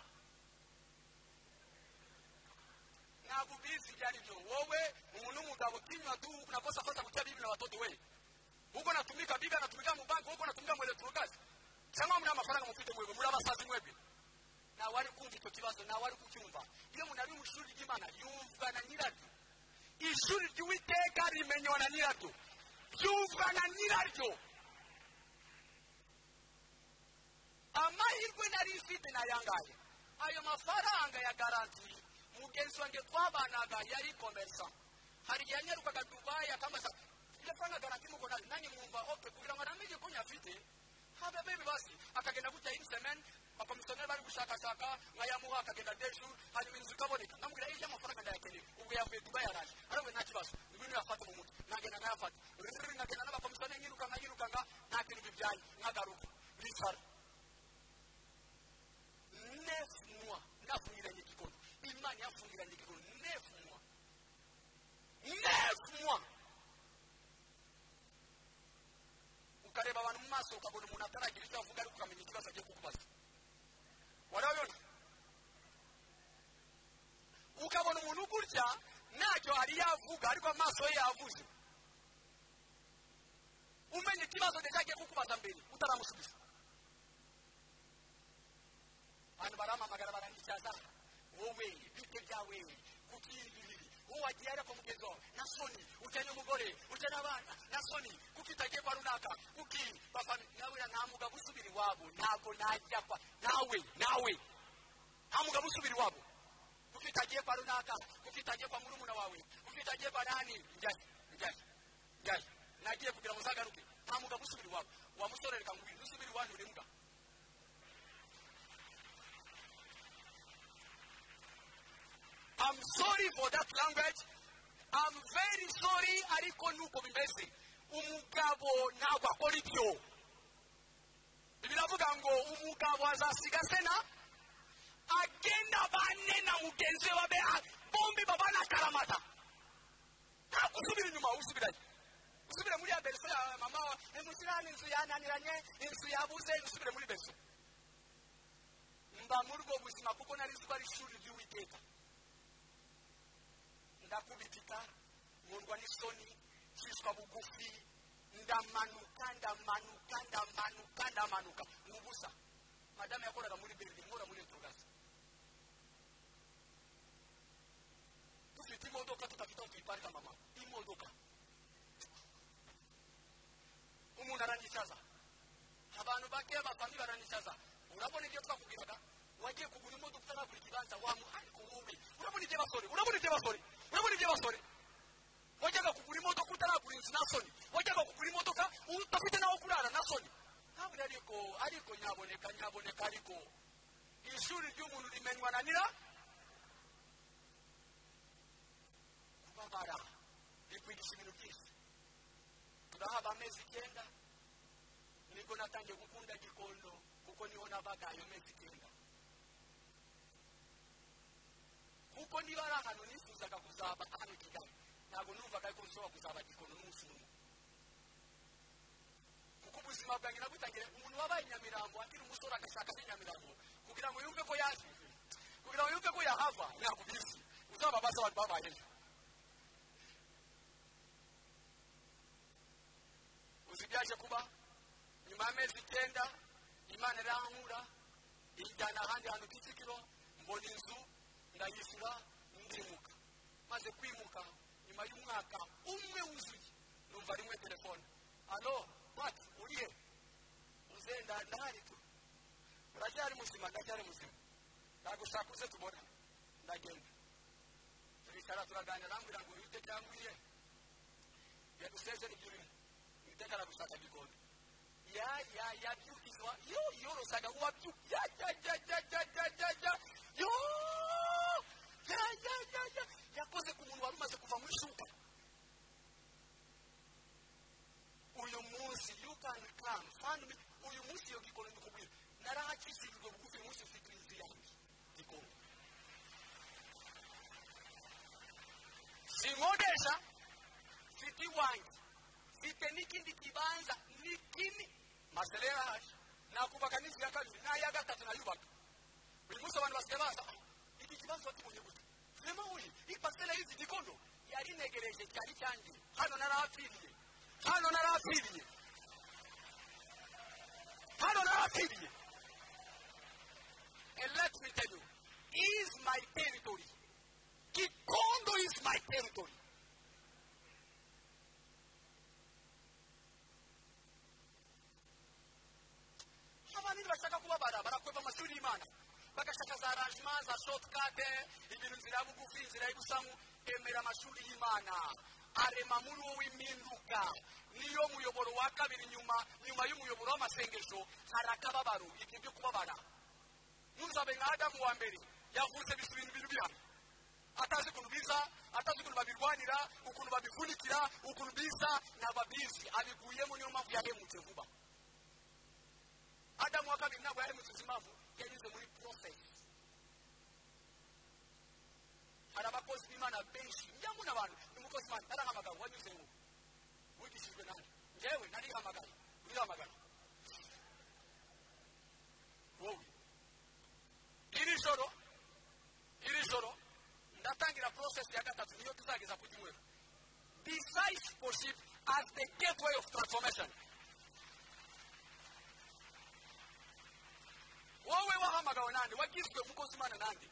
ntabwo ubizi ibyo ari byo wowe umuntu w'umugabo kinywa tu unakosa fata kutia bibi na watoto we huko natumika bibi anatumika mubanki huko natumika mwelektrokazi cyangwa muna amafaranga mufite mwebwe muri abasazi mwebwe nawe ari kumva icyo kibazo nawe ari kucyumva iyo umuntu ari mu ishuri ry'imana yumvwa na nyiraryo ishuri ry'uwiteka rimenywa na nyiraryo yumvwa na nyiraryo amahirwe nari mfite ni ayangahe ayo mafaranga ya garanti mugenzi wanjye twabanaga yari komersa hari igihe yanyarukaga dubayi akambaza iyo faranga garanti muko nayo nanjye mwumva oke kugira ngo anamenye ko nyafite habe bebi basi akagenda gutya indi semeni abakomisiyoneri bari gushakashaka nkayamuha akagenda deju hanyuma inzu ikaboneka ndamubwira iyo amafaranga ndayakeneye ubwo yavuye dubayi araje aravuye nta kibazo ibintu yafata mu mutwe nagenda nkayafata Rrrr, nkagenda n'abakomisiyoneri nyirukanka nyirukanka nta kintu bibyaye nkagaruka bicara neuf mois nafungiranye igikono imana yafungiranye igikono neuf mois neuf mois ukareba abantu mu maso ukabona umuntu ataragira icyo avuga ariko ukamenya ikibazo agiye kukubaza warabibona ukabona umuntu gutya ntacyo hari yavuga ariko amaso ye yavuze umenya ikibazo ndetse agiye kukubaza mbere utaramusubiza abantu baramamagara baranditsaza wowe bite byawe kuki ibi uwo wagiye ariko mugenzi wawe na soni ujyanye umugore ujyanye abana na soni kuki utagiye kwa runaka kuki bafami nawe nta mugabo usubira iwabo ntabwo najya kwa nawe nawe nta mugabo usubira iwabo kuko ufitagiye kwa runaka ufitagiye kwa murumuna wawe ufitagiye kwa nani njyanye njyanye njyanye nagiye kugira ngo uzagaruke nta mugabo usubira iwawe wa musore reka ngwino usubira iwanyu uri mbwa I'm sorry for that language. I'm very sorry ariko nuko bimeze. Umugabo ntabwo akora ibyo. Biravuga ngo umugabo azasiga se na agenda bane na mugenzi we babe bombi babana akaramata. Ntabwo usubira inyuma usubiranye. Usubire muri ya berso ya mama wa emusirani inzu yananiranye inzu yabuze usubire muri berso. Mba muri ubwo buzima kuko nari nzi ko ari ishuri ry'Uwiteka. ndakubitika nkundwa n'isoni nshyishwa bugufi ndamanuka ndamanuka ndamanuka ndamanuka ni ubusa madamu yakoraga muri beride nkora muri etugazi dufite imodoka tudafite aho tuyiparika mama imodoka umuntu aranishaza abantu bake bavamo baranishaza urabona ibyo twakubwiraga wagiye kugura imodoka utaragura ikibanza wamuha ariko wowe urabona ibyo basore urabona ibyo basore urabona ibyo basore wajyaga kugura imodoka utaragura inzu na soni wajyaga kugura imodoka udafite n'aho kurara na soni ntabwo ariko ariko nyaboneka nyaboneka ariko ishuri ry'umuntu rimenywa na nyira kubabara rikwigisha ibintu byinshi turahaba amezi icyenda nibwo natangiye gukunda gikondo kuko niho nabaga ayo mezi icyenda kuko niba ari ahantu nifuzaga kuzaba hano kigali ntabwo numvaga ko nshobora kuzaba gikono n'umunsi umwe kuko ubuzima bwanjye nabutangira umuntu wabaye nyamirambo akiri umusore agashaka se nyamirambo kugira ngo yumve ko yaje kugira ngo yumve ko yahava yakubizi uzababaza abantu babayeyo uzi ibyaje kuba nyuma y'amezi icyenda imana irahankura ijyana ahandi hantu kicukiro mbona inzu ndayishyura ndimuka maze kwimuka nyuma y'umwaka umwe wuzuye numva rimwe telefone alo wati uriye uzenda ndahari tu uracyari muzima ndacyari muzima nagushaka uze tubona ndagenda turicara turaganira arambwira ngo urute cyangwa uriye yaduseze nibyo urimo witeka aragushaka gikondo ya ya yabyukizwa yo yorosaga uwabyuka ya ya ya ya ya ya ya ya yo ya ya ya ya yakoze ku muntu wari umaze kuva muri shuka uyu munsi you can come find me uyu munsi iyo gikondo ndikubwira narahakishirijwe bugufi uyu munsi ufite inzu yanjye gikondo sinkodesha mfite iwanjye mfite n'ikindi kibanza ni kini masele yaje nakubaka n'inzu ya kabiri n'aya gatatu nayubaka buri munsi abantu basigaye baza iki kibazo wakibonye gute rema uyu ipasiteri y'izi gikondo yarinegereje cyari cyanjye hano narahapfiriye hano narahapfiriye hano narahapfiriye and let me tell you is my territory gikondo is my territory abantu ntibashaka kubabara barakweva amashuri y'imana bagashaka za rangement za shotikade ibintu nzira ya bugufi inzira y'ubusamu emera amashuri y'imana arema muri wowe impinduka niyo muyoboro wa kabiri nyuma nyuma y'umuyoboro w'amasengesho hari akababaro ibyo byo kubabara ntuzabe nka adamu wa mbere yavutse bisubira ibintu bihano atazi ukuntu biza atazi ukuntu babirwanira ukuntu babivunikira ukuntu biza ntababizi abiguyemo niyo mpamvu yahemutse vuba adamu wa kabiri ntabwo yari mutuzi impamvu yanyuze muri porosesi hari abakozi b'imana benshi njyangu n'abantu ni umukozi imana narahamagaye wanyuze ngo wigishijwe nani njyewe narihamagaye urihamagaye wowe iri joro iri joro ndatangira porosesi ya gatatu niyo tuzageza ku gihwero discipleship as the gateway of transformation wowe wahamagawe nande wagizwe umukozi imana nande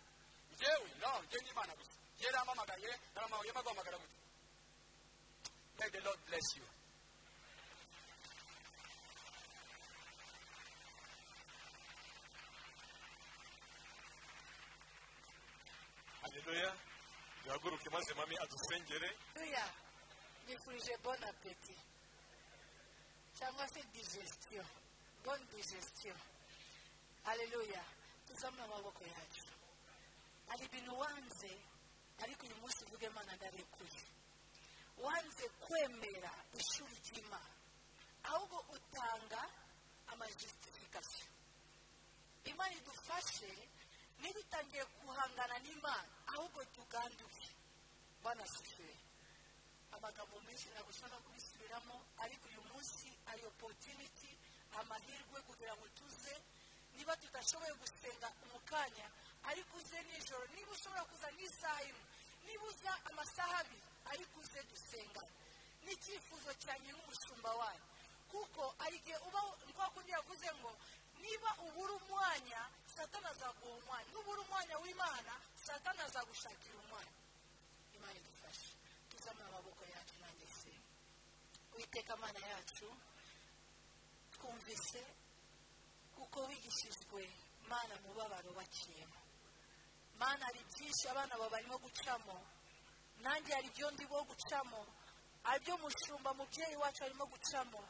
njyewe no njye n'imana gusa njye rampamagaye naramamaye maguhamagara gute may the lord bless you haleluya duhaguruke maze mami adusengere haleluya nifurije bon apeti cyangwa se digestion bon digestion haleluya tuzamure amaboko yacu hari ibintu wanze ariko uyu munsi uvuge imana ndarekuye wanze kwemera ishuri ry'imana ahubwo utanga amajisifikasiyo imana idufashe niba utangiye guhangana n'imana ahubwo tuganduke banasifiwe amagambo menshi ntabwo ushobora kubisubiramo ariko uyu munsi ari opotuniti amahirwe kugira ngo tuze niba tudashoboye gusenga mu kanya ariko uze nijoro niba ushobora kuza n'isaha imwe niba uza amasaha abiri ariko uze dusenga n'icyifuzo cyane n'umushumba wayo kuko hari igihe uba kwa kundi yavuze ngo niba ubura umwanya satana azaguha umwanya nubura umwanya w'imana satana azagushakira umwanya imana idufashe tuzamure amaboko yacu nanjye se witeka amana yacu twumvise kuko wigishijwe mana mubabaro baciyemo mana hari byinshi abana bawe barimo gucamo nanjye hari ibyo ndibo gucamo hari ibyo mushumba mubyeyi wacu arimo gucamo